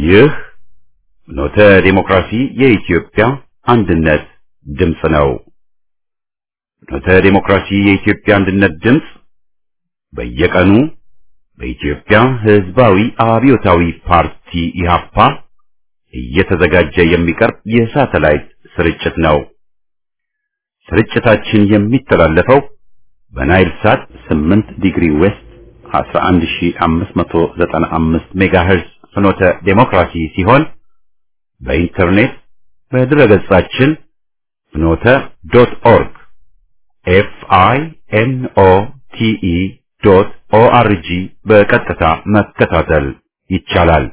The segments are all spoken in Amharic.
ይህ ኖተ ዴሞክራሲ የኢትዮጵያ አንድነት ድምፅ ነው። ኖተ ዴሞክራሲ የኢትዮጵያ አንድነት ድምፅ በየቀኑ በኢትዮጵያ ሕዝባዊ አብዮታዊ ፓርቲ ኢህአፓ እየተዘጋጀ የሚቀርብ የሳተላይት ስርጭት ነው። ስርጭታችን የሚተላለፈው በናይል ሳት 8 ዲግሪ ዌስት 11595 ሜጋሄርዝ ፍኖተ ዴሞክራሲ ሲሆን በኢንተርኔት በድረገጻችን ፍኖተ ዶት ኦርግ ኤፍ አይ ኤን ኦ ቲ ኢ ዶት ኦ አር ጂ በቀጥታ መከታተል ይቻላል።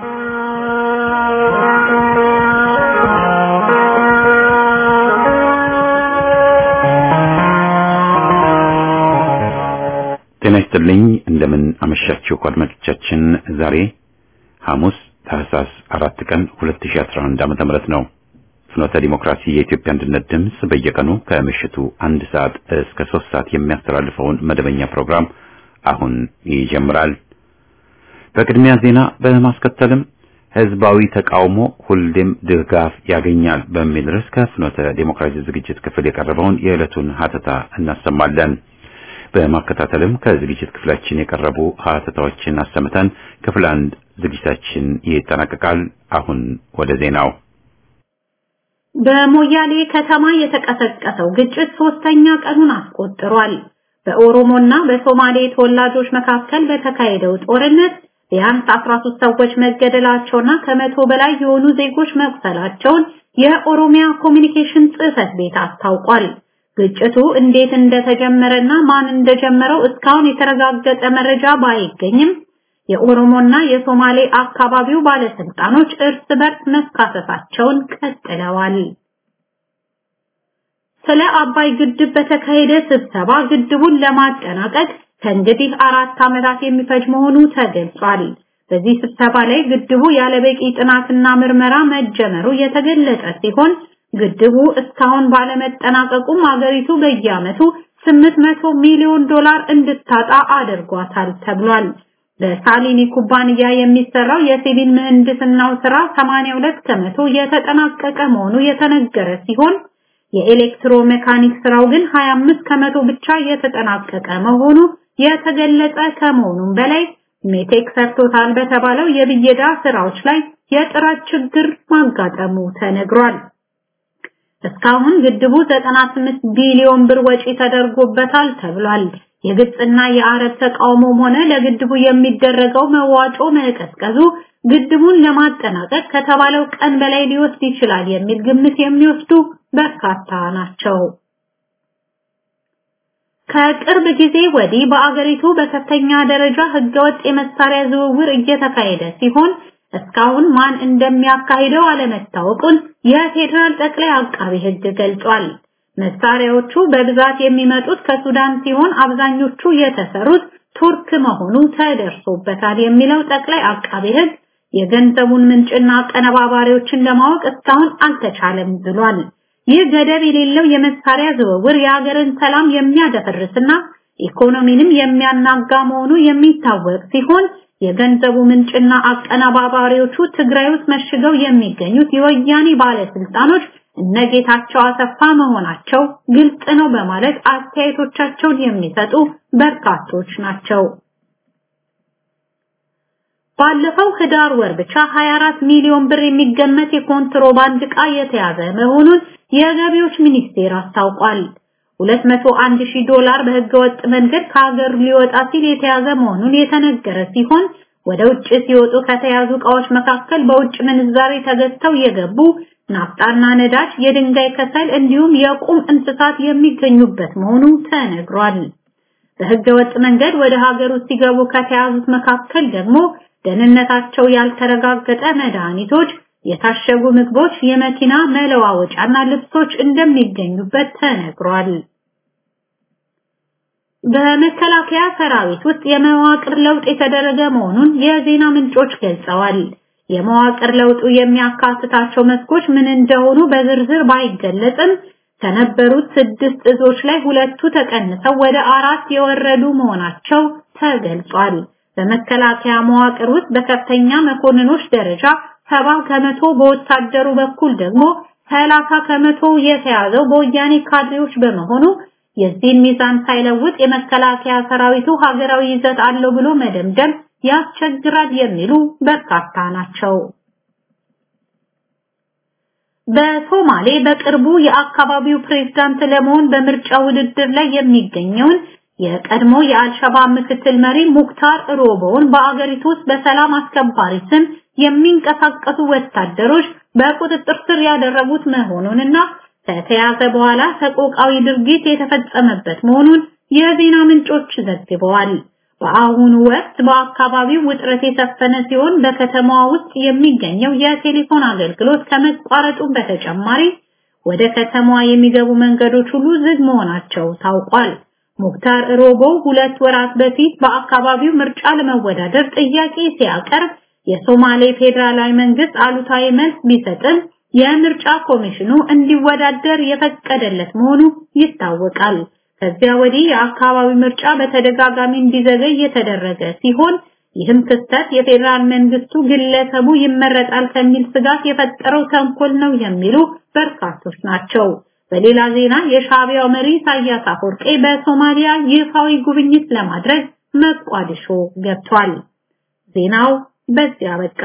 ጤና ይስጥልኝ። እንደምን አመሻችሁ አድማጮቻችን። ዛሬ ሐሙስ ታህሳስ አራት ቀን 2011 ዓመተ ምህረት ነው። ፍኖተ ዲሞክራሲ የኢትዮጵያ አንድነት ድምፅ በየቀኑ ከምሽቱ አንድ ሰዓት እስከ ሶስት ሰዓት የሚያስተላልፈውን መደበኛ ፕሮግራም አሁን ይጀምራል። በቅድሚያ ዜና በማስከተልም ህዝባዊ ተቃውሞ ሁሌም ድጋፍ ያገኛል በሚል ርዕስ ከፍኖተ ዲሞክራሲ ዝግጅት ክፍል የቀረበውን የዕለቱን ሀተታ እናሰማለን። በማከታተልም ከዝግጅት ክፍላችን የቀረቡ ሀተታዎችን አሰምተን ክፍል አንድ ዝግጅታችን ይጠናቀቃል። አሁን ወደ ዜናው። በሞያሌ ከተማ የተቀሰቀሰው ግጭት ሶስተኛ ቀኑን አስቆጥሯል። በኦሮሞና በሶማሌ ተወላጆች መካከል በተካሄደው ጦርነት ቢያንስ 13 ሰዎች መገደላቸውና ከመቶ በላይ የሆኑ ዜጎች መቁሰላቸውን የኦሮሚያ ኮሚኒኬሽን ጽሕፈት ቤት አስታውቋል። ግጭቱ እንዴት እንደተጀመረና ማን እንደጀመረው እስካሁን የተረጋገጠ መረጃ ባይገኝም የኦሮሞና የሶማሌ አካባቢው ባለስልጣኖች እርስ በርስ መካሰሳቸውን ቀጥለዋል። ስለ አባይ ግድብ በተካሄደ ስብሰባ ግድቡን ለማጠናቀቅ ከእንግዲህ አራት ዓመታት የሚፈጅ መሆኑ ተገልጿል። በዚህ ስብሰባ ላይ ግድቡ ያለበቂ ጥናትና ምርመራ መጀመሩ የተገለጸ ሲሆን ግድቡ እስካሁን ባለመጠናቀቁም አገሪቱ በየዓመቱ 800 ሚሊዮን ዶላር እንድታጣ አድርጓታል ተብሏል። በሳሊኒ ኩባንያ የሚሰራው የሲቪል ምህንድስናው ስራ 82 ከመቶ የተጠናቀቀ መሆኑ የተነገረ ሲሆን የኤሌክትሮ ሜካኒክ ስራው ግን 25 ከመቶ ብቻ የተጠናቀቀ መሆኑ የተገለጸ ከመሆኑም በላይ ሜቴክ ሰርቶታል በተባለው የብየዳ ስራዎች ላይ የጥራት ችግር ማጋጠሙ ተነግሯል። እስካሁን ግድቡ 98 ቢሊዮን ብር ወጪ ተደርጎበታል ተብሏል። የግብፅና የአረብ ተቃውሞም ሆነ ለግድቡ የሚደረገው መዋጮ መቀዝቀዙ ግድቡን ለማጠናቀቅ ከተባለው ቀን በላይ ሊወስድ ይችላል የሚል ግምት የሚወስዱ በርካታ ናቸው። ከቅርብ ጊዜ ወዲህ በአገሪቱ በከፍተኛ ደረጃ ህገወጥ የመሳሪያ ዝውውር እየተካሄደ ሲሆን እስካሁን ማን እንደሚያካሂደው አለመታወቁን የፌዴራል ጠቅላይ አቃቢ ህግ ገልጿል። መሳሪያዎቹ በብዛት የሚመጡት ከሱዳን ሲሆን አብዛኞቹ የተሰሩት ቱርክ መሆኑ ተደርሶበታል የሚለው ጠቅላይ አቃቢ ህግ የገንዘቡን ምንጭና አቀነባባሪዎችን ለማወቅ እስካሁን አልተቻለም ብሏል። ይህ ገደብ የሌለው የመሳሪያ ዝውውር የሀገርን ሰላም የሚያደፈርስና ኢኮኖሚንም የሚያናጋ መሆኑ የሚታወቅ ሲሆን የገንዘቡ ምንጭና አቀነባባሪዎቹ ትግራይ ውስጥ መሽገው የሚገኙት የወያኔ ባለስልጣኖች እነጌታቸው አሰፋ መሆናቸው ግልጽ ነው በማለት አስተያየቶቻቸውን የሚሰጡ በርካቶች ናቸው። ባለፈው ህዳር ወር ብቻ 24 ሚሊዮን ብር የሚገመት የኮንትሮባንድ ዕቃ የተያዘ መሆኑን የገቢዎች ሚኒስቴር አስታውቋል። 201 ሺህ ዶላር በህገወጥ መንገድ ከሀገር ሊወጣ ሲል የተያዘ መሆኑን የተነገረ ሲሆን ወደ ውጭ ሲወጡ ከተያዙ ዕቃዎች መካከል በውጭ ምንዛሬ ተገዝተው የገቡ ናፍጣና ነዳጅ፣ የድንጋይ ከሰል እንዲሁም የቁም እንስሳት የሚገኙበት መሆኑ ተነግሯል። በህገወጥ መንገድ ወደ ሀገር ውስጥ ሲገቡ ከተያዙት መካከል ደግሞ ደህንነታቸው ያልተረጋገጠ መድኃኒቶች፣ የታሸጉ ምግቦች፣ የመኪና መለዋወጫና ልብሶች እንደሚገኙበት ተነግሯል። በመከላከያ ሰራዊት ውስጥ የመዋቅር ለውጥ የተደረገ መሆኑን የዜና ምንጮች ገልጸዋል። የመዋቅር ለውጡ የሚያካትታቸው መስኮች ምን እንደሆኑ በዝርዝር ባይገለጽም ከነበሩት ስድስት እዞች ላይ ሁለቱ ተቀንሰው ወደ አራት የወረዱ መሆናቸው ተገልጿል። በመከላከያ መዋቅር ውስጥ በከፍተኛ መኮንኖች ደረጃ ሰባ ከመቶ በወታደሩ በኩል ደግሞ ሰላሳ ከመቶ የተያዘው በወያኔ ካድሬዎች በመሆኑ የዚህን ሚዛን ሳይለውጥ የመከላከያ ሰራዊቱ ሀገራዊ ይዘት አለው ብሎ መደምደም ያስቸግራል የሚሉ በርካታ ናቸው። በሶማሌ በቅርቡ የአካባቢው ፕሬዝዳንት ለመሆን በምርጫ ውድድር ላይ የሚገኘውን የቀድሞ የአልሸባብ ምክትል መሪ ሙክታር ሮቦውን በአገሪቱ ውስጥ በሰላም አስከባሪ ስም የሚንቀሳቀሱ ወታደሮች በቁጥጥር ስር ያደረጉት መሆኑንና ከተያዘ በኋላ ሰቆቃዊ ድርጊት የተፈጸመበት መሆኑን የዜና ምንጮች ዘግበዋል። በአሁኑ ወቅት በአካባቢው ውጥረት የሰፈነ ሲሆን በከተማዋ ውስጥ የሚገኘው የቴሌፎን አገልግሎት ከመቋረጡ በተጨማሪ ወደ ከተማዋ የሚገቡ መንገዶች ሁሉ ዝግ መሆናቸው ታውቋል። ሙክታር ሮቦ ሁለት ወራት በፊት በአካባቢው ምርጫ ለመወዳደር ጥያቄ ሲያቀርብ የሶማሌ ፌዴራላዊ መንግስት አሉታዊ መልስ ቢሰጥም የምርጫ ኮሚሽኑ እንዲወዳደር የፈቀደለት መሆኑ ይታወቃል። ከዚያ ወዲህ የአካባቢ ምርጫ በተደጋጋሚ እንዲዘገይ የተደረገ ሲሆን ይህም ክስተት የፌዴራል መንግስቱ ግለሰቡ ይመረጣል ከሚል ስጋት የፈጠረው ተንኮል ነው የሚሉ በርካቶች ናቸው። በሌላ ዜና የሻዕቢያው መሪ ኢሳያስ አፈወርቄ በሶማሊያ ይፋዊ ጉብኝት ለማድረግ መቋዲሾ ገብቷል። ዜናው በዚያ በቃ።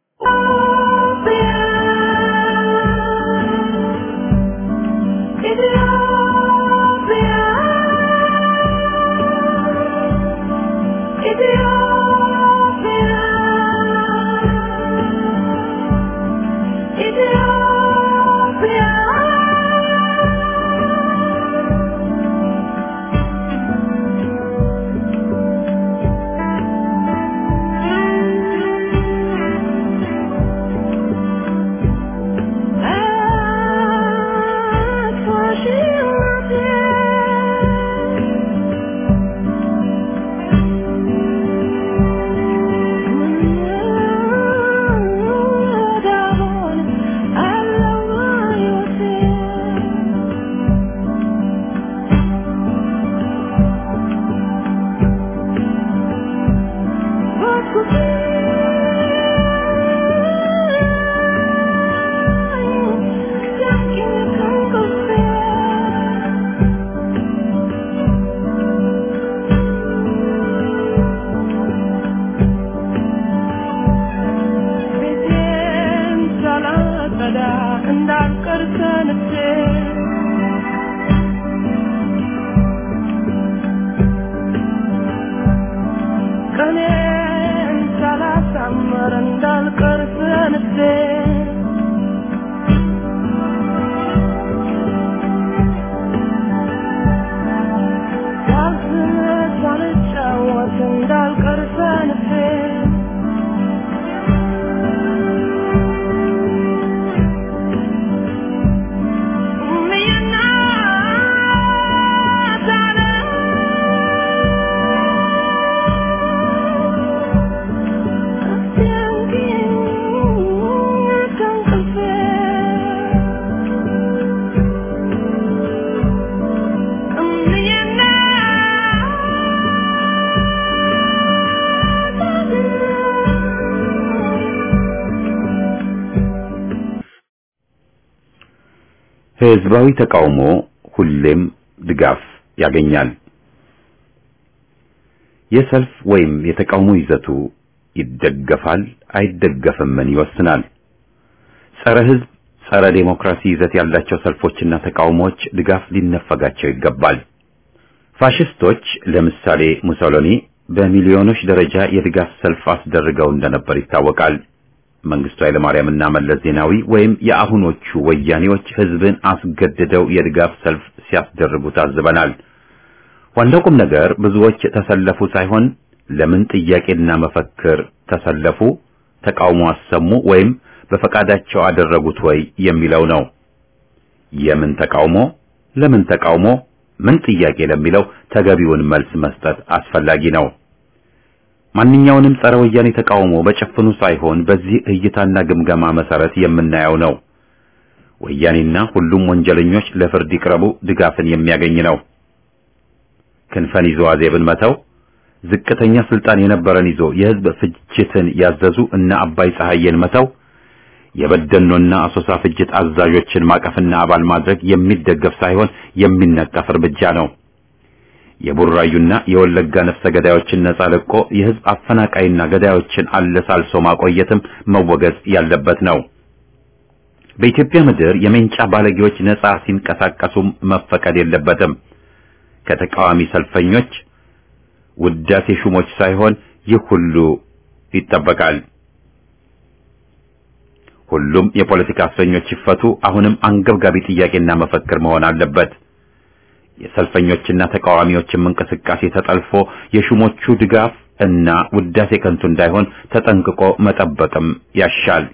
ህዝባዊ ተቃውሞ ሁሌም ድጋፍ ያገኛል። የሰልፍ ወይም የተቃውሞ ይዘቱ ይደገፋል አይደገፍምን ይወስናል። ጸረ ህዝብ፣ ጸረ ዴሞክራሲ ይዘት ያላቸው ሰልፎችና ተቃውሞዎች ድጋፍ ሊነፈጋቸው ይገባል። ፋሽስቶች ለምሳሌ ሙሶሎኒ በሚሊዮኖች ደረጃ የድጋፍ ሰልፍ አስደርገው እንደነበር ይታወቃል። መንግስቱ ኃይለማርያምና መለስ ዜናዊ ወይም የአሁኖቹ ወያኔዎች ህዝብን አስገድደው የድጋፍ ሰልፍ ሲያስደርጉ ታዝበናል። ዋናው ቁም ነገር ብዙዎች ተሰለፉ ሳይሆን ለምን ጥያቄና መፈክር ተሰለፉ፣ ተቃውሞ አሰሙ ወይም በፈቃዳቸው አደረጉት ወይ የሚለው ነው። የምን ተቃውሞ፣ ለምን ተቃውሞ፣ ምን ጥያቄ ለሚለው ተገቢውን መልስ መስጠት አስፈላጊ ነው። ማንኛውንም ጸረ ወያኔ ተቃውሞ በጭፍኑ ሳይሆን በዚህ እይታና ግምገማ መሰረት የምናየው ነው። ወያኔና ሁሉም ወንጀለኞች ለፍርድ ይቅረቡ ድጋፍን የሚያገኝ ነው። ክንፈን ይዞ አዜብን መተው፣ ዝቅተኛ ስልጣን የነበረን ይዞ የህዝብ ፍጅትን ያዘዙ እነ አባይ ፀሐዬን መተው የበደኖና አሶሳ ፍጅት አዛዦችን ማቀፍና አባል ማድረግ የሚደገፍ ሳይሆን የሚነቀፍ እርምጃ ነው። የቡራዩና የወለጋ ነፍሰ ገዳዮችን ነጻ ለቆ የህዝብ አፈናቃይና ገዳዮችን አለሳልሶ ማቆየትም መወገዝ ያለበት ነው። በኢትዮጵያ ምድር የሜንጫ ባለጌዎች ነጻ ሲንቀሳቀሱም መፈቀድ የለበትም። ከተቃዋሚ ሰልፈኞች ውዳሴ ሹሞች ሳይሆን ይህ ሁሉ ይጠበቃል። ሁሉም የፖለቲካ እስረኞች ይፈቱ አሁንም አንገብጋቢ ጥያቄና መፈክር መሆን አለበት። የሰልፈኞችና ተቃዋሚዎችም እንቅስቃሴ ተጠልፎ የሹሞቹ ድጋፍ እና ውዳሴ ከንቱ እንዳይሆን ተጠንቅቆ መጠበቅም ያሻል።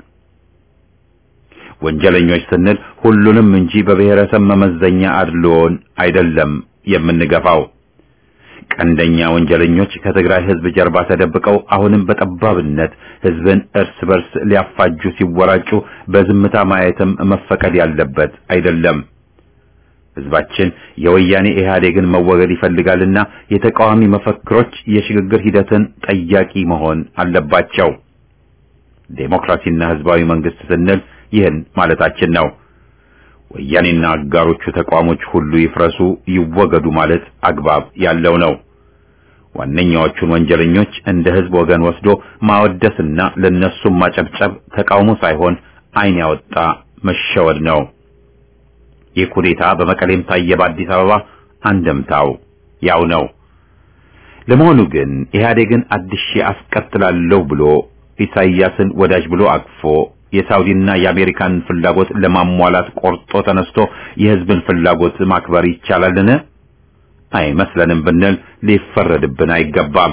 ወንጀለኞች ስንል ሁሉንም እንጂ በብሔረሰብ መመዘኛ አድልዎን አይደለም የምንገፋው። ቀንደኛ ወንጀለኞች ከትግራይ ህዝብ ጀርባ ተደብቀው አሁንም በጠባብነት ህዝብን እርስ በርስ ሊያፋጁ ሲወራጩ በዝምታ ማየትም መፈቀድ ያለበት አይደለም። ህዝባችን የወያኔ ኢህአዴግን መወገድ ይፈልጋልና የተቃዋሚ መፈክሮች የሽግግር ሂደትን ጠያቂ መሆን አለባቸው። ዴሞክራሲና ህዝባዊ መንግስት ስንል ይህን ማለታችን ነው። ወያኔና አጋሮቹ ተቋሞች ሁሉ ይፍረሱ፣ ይወገዱ ማለት አግባብ ያለው ነው። ዋነኛዎቹን ወንጀለኞች እንደ ህዝብ ወገን ወስዶ ማወደስና ለነሱም ማጨብጨብ ተቃውሞ ሳይሆን ዓይን ያወጣ መሸወድ ነው። ይህ ኩዴታ በመቀሌም ታየ፣ በአዲስ አበባ አንደምታው ያው ነው። ለመሆኑ ግን ኢህአዴግን አድሼ አስቀጥላለሁ ብሎ ኢሳይያስን ወዳጅ ብሎ አቅፎ የሳውዲና የአሜሪካን ፍላጎት ለማሟላት ቆርጦ ተነስቶ የህዝብን ፍላጎት ማክበር ይቻላልን? አይመስለንም ብንል ሊፈረድብን አይገባም።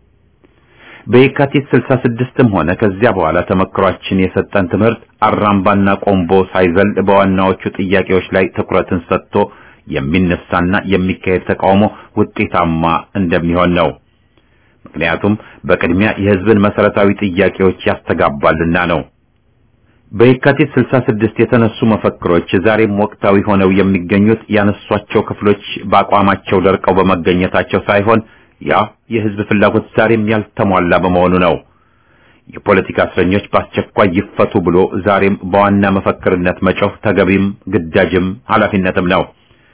በየካቲት 66ም ሆነ ከዚያ በኋላ ተመክሯችን የሰጠን ትምህርት አራምባና ቆምቦ ሳይዘል በዋናዎቹ ጥያቄዎች ላይ ትኩረትን ሰጥቶ የሚነሳና የሚካሄድ ተቃውሞ ውጤታማ እንደሚሆን ነው። ምክንያቱም በቅድሚያ የህዝብን መሰረታዊ ጥያቄዎች ያስተጋባልና ነው። በየካቲት 66 የተነሱ መፈክሮች ዛሬም ወቅታዊ ሆነው የሚገኙት ያነሷቸው ክፍሎች በአቋማቸው ደርቀው በመገኘታቸው ሳይሆን ያ የህዝብ ፍላጎት ዛሬም ያልተሟላ በመሆኑ ነው። የፖለቲካ እስረኞች በአስቸኳይ ይፈቱ ብሎ ዛሬም በዋና መፈክርነት መጮህ ተገቢም ግዳጅም ኃላፊነትም ነው።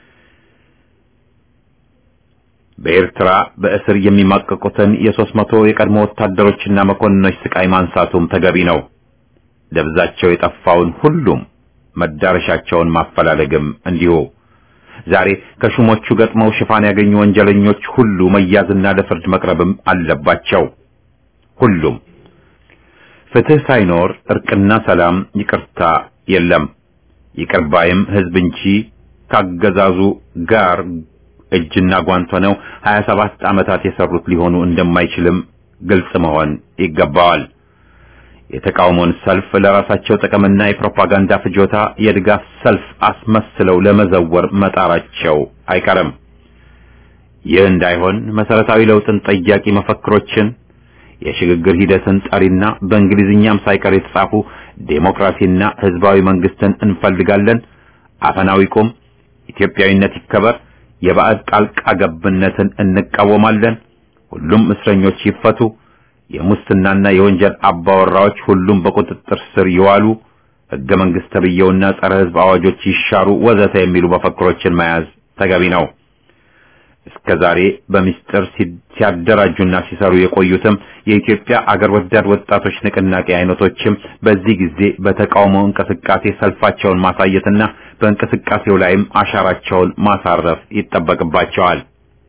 በኤርትራ በእስር የሚማቀቁትን የሦስት መቶ የቀድሞ ወታደሮችና መኮንኖች ስቃይ ማንሳቱም ተገቢ ነው። ደብዛቸው የጠፋውን ሁሉም መዳረሻቸውን ማፈላለግም እንዲሁ። ዛሬ ከሹሞቹ ገጥመው ሽፋን ያገኙ ወንጀለኞች ሁሉ መያዝና ለፍርድ መቅረብም አለባቸው። ሁሉም ፍትህ ሳይኖር እርቅና ሰላም፣ ይቅርታ የለም። ይቅር ባይም ህዝብ እንጂ ካገዛዙ ጋር እጅና ጓንት ሆነው 27 ዓመታት የሰሩት ሊሆኑ እንደማይችልም ግልጽ መሆን ይገባዋል። የተቃውሞን ሰልፍ ለራሳቸው ጥቅምና የፕሮፓጋንዳ ፍጆታ የድጋፍ ሰልፍ አስመስለው ለመዘወር መጣራቸው አይቀርም። ይህ እንዳይሆን መሰረታዊ ለውጥን ጠያቂ መፈክሮችን፣ የሽግግር ሂደትን ጠሪና በእንግሊዝኛም ሳይቀር የተጻፉ ዴሞክራሲና ህዝባዊ መንግስትን እንፈልጋለን፣ አፈናዊ ቁም፣ ኢትዮጵያዊነት ይከበር፣ የባዕድ ጣልቃ ገብነትን እንቃወማለን፣ ሁሉም እስረኞች ይፈቱ የሙስናና የወንጀል አባወራዎች ሁሉም በቁጥጥር ስር ይዋሉ፣ ህገ መንግስት ተብየውና ጸረ ህዝብ አዋጆች ይሻሩ፣ ወዘተ የሚሉ መፈክሮችን መያዝ ተገቢ ነው። እስከ ዛሬ በሚስጥር ሲያደራጁና ሲሰሩ የቆዩትም የኢትዮጵያ አገር ወዳድ ወጣቶች ንቅናቄ አይነቶችም በዚህ ጊዜ በተቃውሞ እንቅስቃሴ ሰልፋቸውን ማሳየትና በእንቅስቃሴው ላይም አሻራቸውን ማሳረፍ ይጠበቅባቸዋል።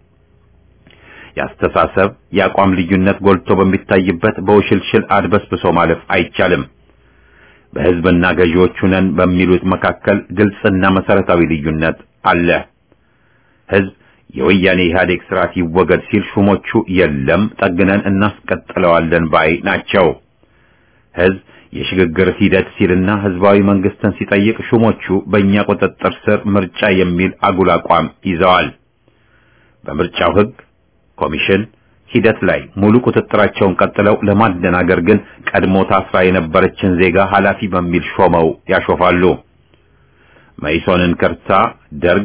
የአስተሳሰብ የአቋም ልዩነት ጎልቶ በሚታይበት በውሽልሽል አድበስብሶ ማለፍ አይቻልም። በህዝብና ገዢዎቹ ነን በሚሉት መካከል ግልጽና መሰረታዊ ልዩነት አለ። ህዝብ የወያኔ ኢህአዴግ ስርዓት ይወገድ ሲል ሹሞቹ የለም ጠግነን እናስቀጥለዋለን ባይ ናቸው። ህዝብ የሽግግር ሂደት ሲልና ህዝባዊ መንግስትን ሲጠይቅ ሹሞቹ በእኛ ቁጥጥር ስር ምርጫ የሚል አጉል አቋም ይዘዋል። በምርጫው ህግ ኮሚሽን ሂደት ላይ ሙሉ ቁጥጥራቸውን ቀጥለው ለማደናገር ግን ቀድሞ ታስራ የነበረችን ዜጋ ኃላፊ በሚል ሾመው ያሾፋሉ። መኢሶንን ከርታ ደርግ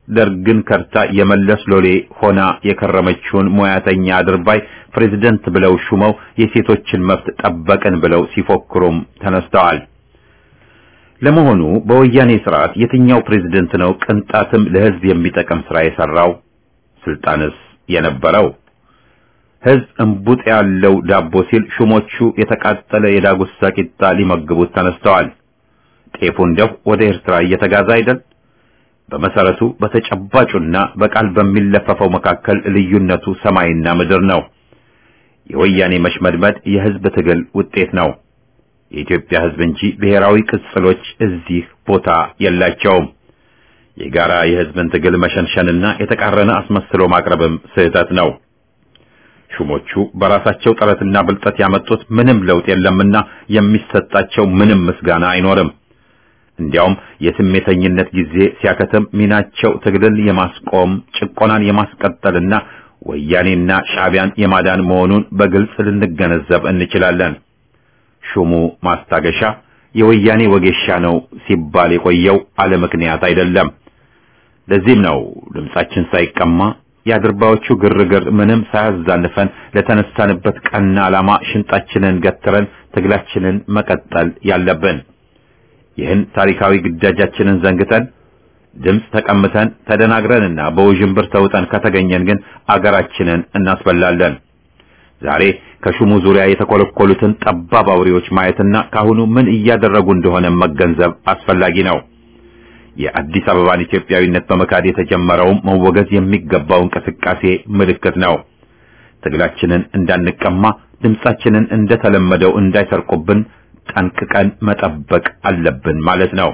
ደርግን ከርታ የመለስ ሎሌ ሆና የከረመችውን ሙያተኛ አድርባይ ፕሬዝደንት ብለው ሹመው የሴቶችን መብት ጠበቅን ብለው ሲፎክሩም ተነስተዋል። ለመሆኑ በወያኔ ስርዓት የትኛው ፕሬዝደንት ነው ቅንጣትም ለህዝብ የሚጠቅም ስራ የሰራው? ስልጣንስ የነበረው? ህዝብ እንቡጥ ያለው ዳቦ ሲል ሹሞቹ የተቃጠለ የዳጉሳ ቂጣ ሊመግቡት ተነስተዋል። ጤፉ እንደው ወደ ኤርትራ እየተጋዛ አይደል? በመሰረቱ በተጨባጩና በቃል በሚለፈፈው መካከል ልዩነቱ ሰማይና ምድር ነው። የወያኔ መሽመድመድ የህዝብ ትግል ውጤት ነው። የኢትዮጵያ ህዝብ እንጂ ብሔራዊ ቅጽሎች እዚህ ቦታ የላቸውም። የጋራ የህዝብን ትግል መሸንሸንና የተቃረነ አስመስሎ ማቅረብም ስህተት ነው። ሹሞቹ በራሳቸው ጥረትና ብልጠት ያመጡት ምንም ለውጥ የለምና የሚሰጣቸው ምንም ምስጋና አይኖርም። እንዲያውም የስሜተኝነት ጊዜ ሲያከትም ሚናቸው ትግልን የማስቆም ጭቆናን የማስቀጠልና ወያኔና ሻዕቢያን የማዳን መሆኑን በግልጽ ልንገነዘብ እንችላለን። ሹሙ ማስታገሻ የወያኔ ወጌሻ ነው ሲባል የቆየው አለ ምክንያት አይደለም። ለዚህም ነው ድምጻችን ሳይቀማ የአድርባዎቹ ግርግር ምንም ሳያዛንፈን ለተነሳንበት ቀና ዓላማ ሽንጣችንን ገትረን ትግላችንን መቀጠል ያለብን። ይህን ታሪካዊ ግዳጃችንን ዘንግተን ድምፅ ተቀምተን ተደናግረንና በውዥንብር ተውጠን ከተገኘን ግን አገራችንን እናስበላለን። ዛሬ ከሹሙ ዙሪያ የተኮለኮሉትን ጠባብ አውሬዎች ማየትና ካሁኑ ምን እያደረጉ እንደሆነ መገንዘብ አስፈላጊ ነው። የአዲስ አበባን ኢትዮጵያዊነት በመካድ የተጀመረውም መወገዝ የሚገባው እንቅስቃሴ ምልክት ነው። ትግላችንን እንዳንቀማ፣ ድምጻችንን እንደተለመደው እንዳይሰርቁብን ጠንቅቀን መጠበቅ አለብን ማለት ነው።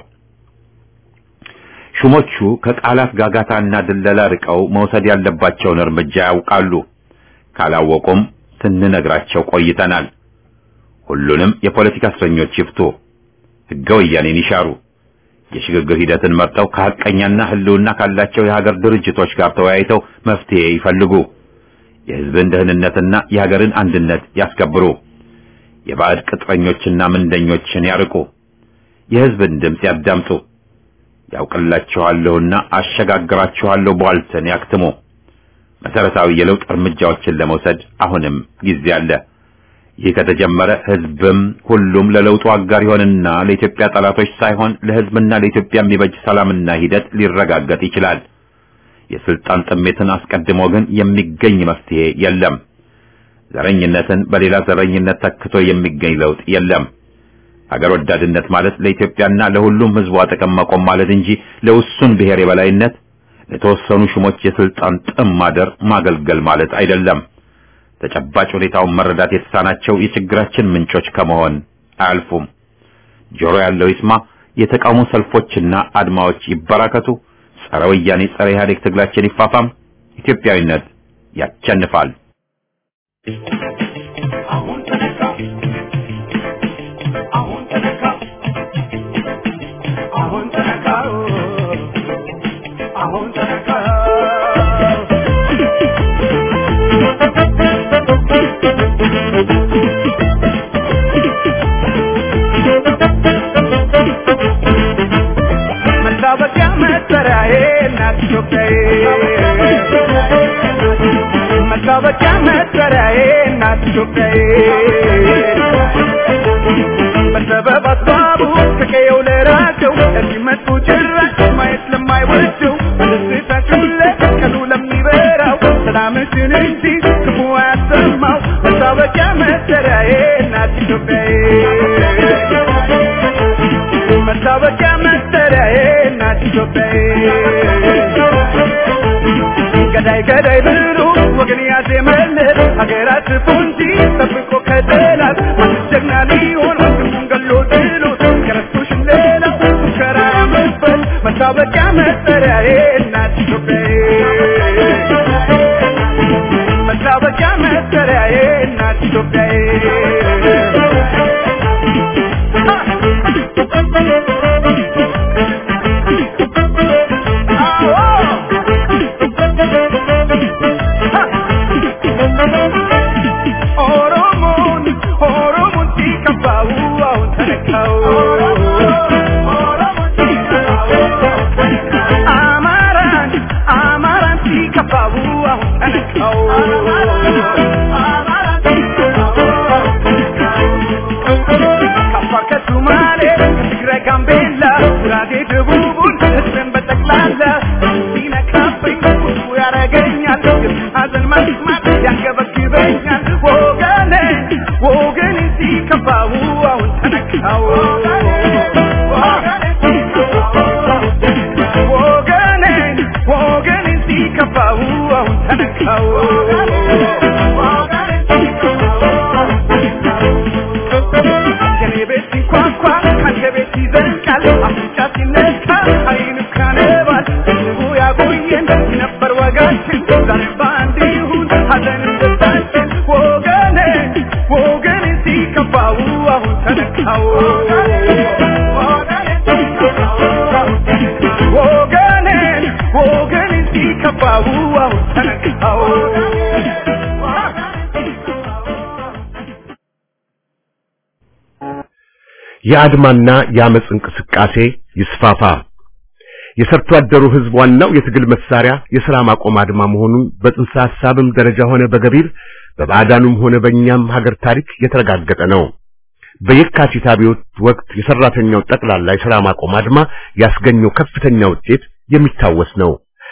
ሹሞቹ ከቃላት ጋጋታና ድለላ ርቀው መውሰድ ያለባቸውን እርምጃ ያውቃሉ። ካላወቁም ስንነግራቸው ቆይተናል። ሁሉንም የፖለቲካ እስረኞች ይፍቱ፣ ሕገ ወያኔን ይሻሩ፣ የሽግግር ሂደትን መርጠው ከሐቀኛና ሕልውና ካላቸው የሀገር ድርጅቶች ጋር ተወያይተው መፍትሄ ይፈልጉ፣ የሕዝብን ደህንነትና የሀገርን አንድነት ያስከብሩ፣ የባዕድ ቅጥረኞችና ምንደኞችን ያርቁ፣ የሕዝብን ድምፅ ያዳምጡ፣ ያውቅላችኋለሁና አሸጋግራችኋለሁ ቧልትን ያክትሙ። መሰረታዊ የለውጥ እርምጃዎችን ለመውሰድ አሁንም ጊዜ አለ። ይህ ከተጀመረ ህዝብም ሁሉም ለለውጡ አጋር ይሆንና ለኢትዮጵያ ጠላቶች ሳይሆን ለህዝብና ለኢትዮጵያ የሚበጅ ሰላምና ሂደት ሊረጋገጥ ይችላል። የስልጣን ጥሜትን አስቀድሞ ግን የሚገኝ መፍትሄ የለም። ዘረኝነትን በሌላ ዘረኝነት ተክቶ የሚገኝ ለውጥ የለም። አገር ወዳድነት ማለት ለኢትዮጵያና ለሁሉም ህዝቧ ጥቅም መቆም ማለት እንጂ ለውሱን ብሔር የበላይነት ለተወሰኑ ሹሞች የስልጣን ጥም ማደር ማገልገል ማለት አይደለም። ተጨባጭ ሁኔታውን መረዳት የተሳናቸው የችግራችን ምንጮች ከመሆን አያልፉም። ጆሮ ያለው ይስማ። የተቃውሞ ሰልፎችና አድማዎች ይበራከቱ። ጸረ ወያኔ፣ ጸረ ኢህአዴግ ትግላችን ይፋፋም። ኢትዮጵያዊነት ያቸንፋል። አሁን ተነካ አሁን ተነካ አሁን ተነካ አሁን ተነካ መታወቂያ መጠሪያዬ እናት ኢትዮጵያዬ መታወቂያ መጠሪያዬ እናት ኢትዮጵያዬ በሰበብ አስባቡ ከቀየው ለራቸው እንዲመጡ ጭራሽ ማየት ለማይወደው በደስታችን ላይ ቀኑ ለሚበራው ሰላምሽን እንጂ ክፉ አያሰማው መታወቂያ መጠሪያዬ እናት ኢትዮጵያዬ መታወቂያ መጠሪያዬ እናት ኢትዮጵያዬ ገዳይ ገዳይ ብሎ ወገን ያዜመለት ሀገራት ፉንጂ ጠብቆ ከጠላት ጀግና ሊሆን ወንድሙን ገሎ ጥሎት ከረስቶሽ ሌላው ሙከራ ያመበት መታወቂያ መጠሪያዬ እናት ኢትዮጵያዬ መታወቂያ መጠሪያዬ እናት ኢትዮጵያዬ ኦሮሞን ኦሮሞን ሲከፋው አሁን ተነካው አማራን ከአፋር ከሶማሌ ከትግራይ ጋምቤላ ጉራጌ ደቡቡን ህዝብን በጠቅላላ ሲነካብኝ ቁጡ ያረገኛል ሀዘን መስማት ያንገበግበኛል ወገኔ ወገኔ ሲከፋው አሁን ተነካው ወገኔ ወገኔ ሲከፋው አሁን ተነካው የኔ ቤት ሲንኳኳ ካንተ ቤት ይዘልቃል አፍንጫ ሲነካ አይን ካነባል ህዝቡ ያቆየን ነበር ወጋችን ዛሬ በአንድ ይሁን ሀዘንም ደስታችን ወገኔ ወገኔ ሲከፋው አሁን ተነካው ወገኔ ወገኔ ሲከፋው አሁን ተነካው የአድማና የአመፅ እንቅስቃሴ ይስፋፋ። የሰርቶ አደሩ ህዝብ ዋናው የትግል መሳሪያ የሥራ ማቆም አድማ መሆኑን በጽንሰ ሐሳብም ደረጃ ሆነ በገቢር በባዕዳኑም ሆነ በእኛም ሀገር ታሪክ የተረጋገጠ ነው። በየካቲት አብዮት ወቅት የሰራተኛው ጠቅላላ የሥራ ማቆም አድማ ያስገኘው ከፍተኛ ውጤት የሚታወስ ነው።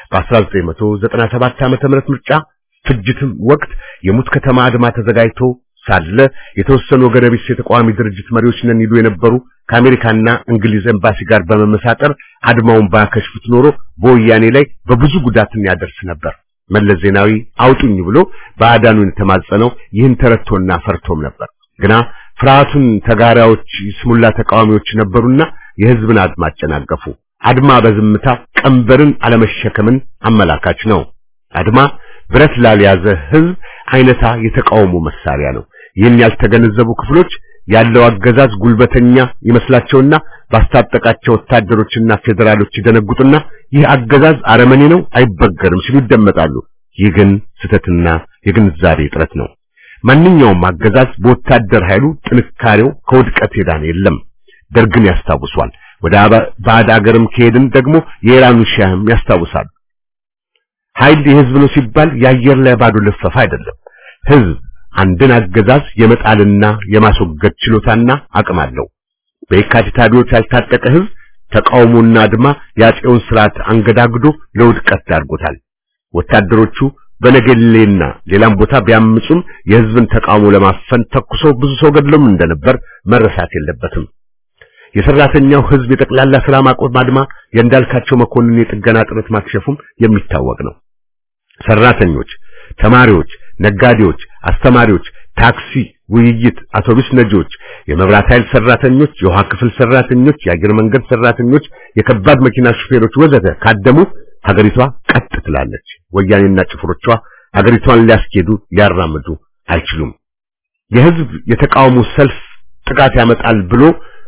በ1997 ዓመተ ምህረት ምርጫ ፍጅትም ወቅት የሙት ከተማ አድማ ተዘጋጅቶ ሳለ የተወሰኑ ወገነ ቢስ የተቃዋሚ ድርጅት መሪዎች ነን ይሉ የነበሩ ከአሜሪካና እንግሊዝ ኤምባሲ ጋር በመመሳጠር አድማውን ባያከሽፉት ኖሮ በወያኔ ላይ በብዙ ጉዳትን ያደርስ ነበር። መለስ ዜናዊ አውጡኝ ብሎ ባዕዳኑን የተማጸነው ይህን ተረድቶና ፈርቶም ነበር። ግና ፍርሃቱን ተጋሪዎች ስሙላ ተቃዋሚዎች ነበሩና የህዝብን አድማ አጨናገፉ። አድማ በዝምታ ቀንበርን አለመሸከምን አመላካች ነው። አድማ ብረት ላልያዘ ህዝብ አይነታ የተቃውሞ መሳሪያ ነው። ይህን ያልተገነዘቡ ክፍሎች ያለው አገዛዝ ጉልበተኛ ይመስላቸውና ባስታጠቃቸው ወታደሮችና ፌዴራሎች ይደነጉጡና ይህ አገዛዝ አረመኔ ነው፣ አይበገርም ሲሉ ይደመጣሉ። ይህ ግን ስህተትና የግንዛቤ እጥረት ነው። ማንኛውም አገዛዝ በወታደር ኃይሉ ጥንካሬው ከውድቀት የዳነ የለም። ደርግን ያስታውሷል። ወደ ባዕድ አገርም ከሄድን ደግሞ የኢራኑ ሻህም ያስታውሳሉ። ኃይል የህዝብ ነው ሲባል የአየር ላይ ባዶ ልፈፋ አይደለም። ህዝብ አንድን አገዛዝ የመጣልና የማስወገድ ችሎታና አቅም አለው። በየካቲት አብዮት ያልታጠቀ ህዝብ ተቃውሞና አድማ የአፄውን ስርዓት አንገዳግዶ ለውድቀት ዳርጎታል። ወታደሮቹ በነገሌና ሌላም ቦታ ቢያምጹም የህዝብን ተቃውሞ ለማፈን ተኩሰው ብዙ ሰው ገድለውም እንደነበር መረሳት የለበትም። የሰራተኛው ህዝብ የጠቅላላ ስራ ማቆም አድማ የእንዳልካቸው መኮንን የጥገና ጥረት ማክሸፉም የሚታወቅ ነው። ሰራተኞች፣ ተማሪዎች፣ ነጋዴዎች፣ አስተማሪዎች፣ ታክሲ፣ ውይይት፣ አውቶቡስ ነጂዎች፣ የመብራት ኃይል ሰራተኞች፣ የውሃ ክፍል ሰራተኞች፣ የአየር መንገድ ሰራተኞች፣ የከባድ መኪና ሹፌሮች ወዘተ ካደሙ ሀገሪቷ ቀጥ ትላለች። ወያኔና ጭፍሮቿ ሀገሪቷን ሊያስኬዱ ሊያራምዱ አይችሉም። የህዝብ የተቃውሞ ሰልፍ ጥቃት ያመጣል ብሎ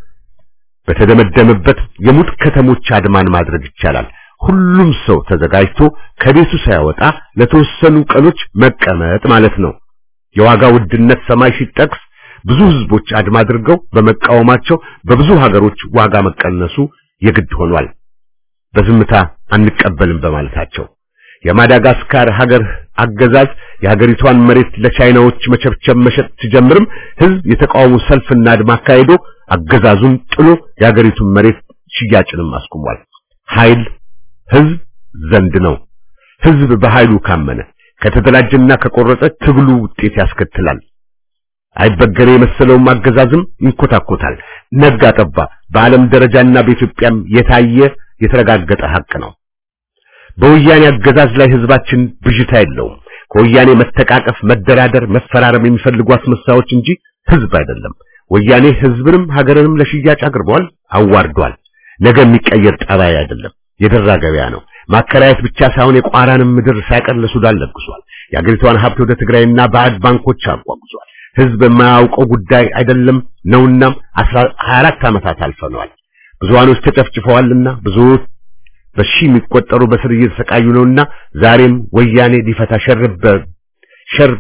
በተደመደመበት የሙት ከተሞች አድማን ማድረግ ይቻላል። ሁሉም ሰው ተዘጋጅቶ ከቤቱ ሳይወጣ ለተወሰኑ ቀኖች መቀመጥ ማለት ነው። የዋጋ ውድነት ሰማይ ሲጠቅስ ብዙ ህዝቦች አድማ አድርገው በመቃወማቸው በብዙ ሀገሮች ዋጋ መቀነሱ የግድ ሆኗል። በዝምታ አንቀበልም በማለታቸው የማዳጋስካር ሀገር አገዛዝ የሀገሪቷን መሬት ለቻይናዎች መቸብቸብ መሸጥ ሲጀምርም ህዝብ የተቃውሞ ሰልፍና አድማ አካሂዶ አገዛዙን ጥሎ የሀገሪቱን መሬት ሽያጭንም አስቁሟል። ኃይል ህዝብ ዘንድ ነው። ህዝብ በኃይሉ ካመነ ከተደራጀና ከቆረጠ ትግሉ ውጤት ያስከትላል። አይበገሬ የመሰለውም አገዛዝም ይንኮታኮታል። ነጋ ጠባ በዓለም ደረጃና በኢትዮጵያም የታየ የተረጋገጠ ሀቅ ነው። በወያኔ አገዛዝ ላይ ህዝባችን ብዥታ የለውም። ከወያኔ መተቃቀፍ፣ መደራደር፣ መፈራረም የሚፈልጉ አስመሳዮች እንጂ ህዝብ አይደለም። ወያኔ ህዝብንም ሀገርንም ለሽያጭ አቅርቧል፣ አዋርዷል። ነገ የሚቀየር ጠባይ አይደለም፣ የደራ ገበያ ነው። ማከራየት ብቻ ሳይሆን የቋራንም ምድር ሳይቀር ለሱዳን ለግሷል። የአገሪቷን ሀብት ወደ ትግራይና ባዕድ ባንኮች አጓጉዟል። ህዝብ የማያውቀው ጉዳይ አይደለም ነውናም 24 ዓመታት አልፈነዋል። ብዙሃኖች ተጨፍጭፈዋልና ብዙዎች በሺህ የሚቆጠሩ በስር እየተሰቃዩ ነውና ዛሬም ወያኔ ሊፈታ ሸርበ ሸር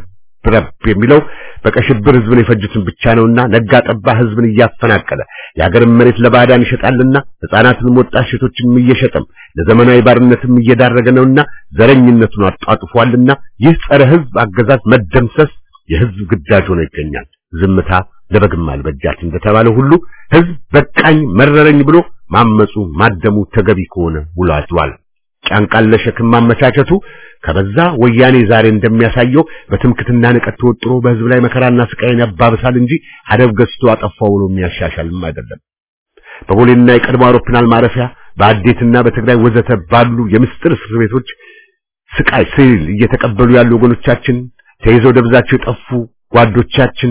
ረብ የሚለው በቀሽብር ህዝብን የፈጁትን ብቻ ነውና ነጋ ጠባ ህዝብን እያፈናቀለ የሀገርን መሬት ለባዕዳን ይሸጣልና ህፃናትንም ወጣት ሴቶችንም እየሸጠም ለዘመናዊ ባርነትም እየዳረገ ነውና ዘረኝነቱን አጧጥፏልና ይህ ጸረ ህዝብ አገዛዝ መደምሰስ የህዝብ ግዳጅ ሆኖ ይገኛል። ዝምታ ለበግም አልበጃት እንደተባለ ሁሉ ህዝብ በቃኝ መረረኝ ብሎ ማመፁ ማደሙ ተገቢ ከሆነ ውሎ አድሯል። ጫንቃን ለሸክም ማመቻቸቱ ከበዛ ወያኔ ዛሬ እንደሚያሳየው በትምክትና ንቀት ተወጥሮ በህዝብ ላይ መከራና ስቃይን ያባብሳል እንጂ አደብ ገዝቶ አጠፋው ብሎ የሚያሻሻልም አይደለም። በቦሌና የቀድሞ አውሮፕላን ማረፊያ በአዴትና በትግራይ ወዘተ ባሉ የምስጥር እስር ቤቶች ስቃይ ስል እየተቀበሉ ያሉ ወገኖቻችን ተይዘው ደብዛቸው የጠፉ ጓዶቻችን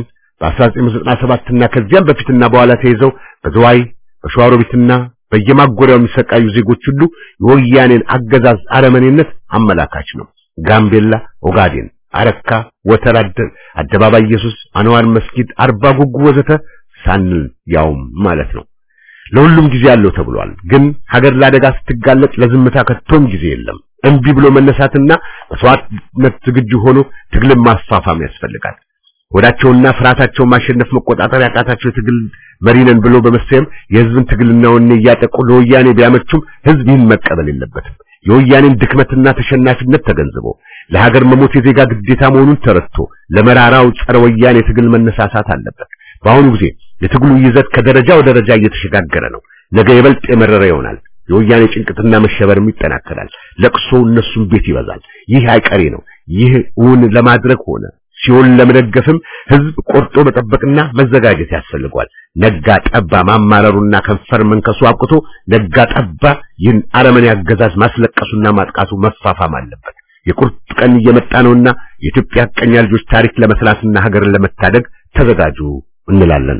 በ1997 እና ከዚያም በፊትና በኋላ ተይዘው በዝዋይ በሸዋሮቢትና በየማጎሪያው የሚሰቃዩ ዜጎች ሁሉ የወያኔን አገዛዝ አረመኔነት አመላካች ነው። ጋምቤላ፣ ኦጋዴን፣ አረካ፣ ወተራድ፣ አደባባይ ኢየሱስ፣ አንዋር መስጊድ፣ አርባ ጉጉ ወዘተ ሳንል ያውም ማለት ነው። ለሁሉም ጊዜ አለው ተብሏል። ግን ሀገር ለአደጋ ስትጋለጥ ለዝምታ ከቶም ጊዜ የለም። እምቢ ብሎ መነሳትና መስዋዕትነት ዝግጁ ሆኖ ትግልን ማስፋፋም ያስፈልጋል። ወዳቸውና ፍርሃታቸውን ማሸነፍ መቆጣጠር ያቃታቸው የትግል መሪ ነን ብሎ በመሰየም የህዝብን ትግልና ወኔ እያጠቁ ለወያኔ ቢያመቹም ህዝብ ይህን መቀበል የለበትም። የወያኔን ድክመትና ተሸናፊነት ተገንዝቦ ለሀገር መሞት የዜጋ ግዴታ መሆኑን ተረድቶ ለመራራው ጸረ ወያኔ ትግል መነሳሳት አለበት። በአሁኑ ጊዜ የትግሉ ይዘት ከደረጃ ወደ ደረጃ እየተሸጋገረ ነው። ነገ ይበልጥ የመረረ ይሆናል። የወያኔ ጭንቅትና መሸበርም ይጠናከራል። ለቅሶ እነሱም ቤት ይበዛል። ይህ አይቀሬ ነው። ይህ እውን ለማድረግ ሆነ ሲሆን ለመደገፍም ህዝብ ቆርጦ መጠበቅና መዘጋጀት ያስፈልገዋል። ነጋ ጠባ ማማረሩና ከንፈር መንከሱ አብቅቶ ነጋ ጠባ ይህን አረመኔ አገዛዝ ማስለቀሱና ማጥቃቱ መፋፋም አለበት። የቁርጥ ቀን እየመጣ ነውና የኢትዮጵያ ቀኛ ልጆች ታሪክ ለመስራትና ሀገርን ለመታደግ ተዘጋጁ እንላለን።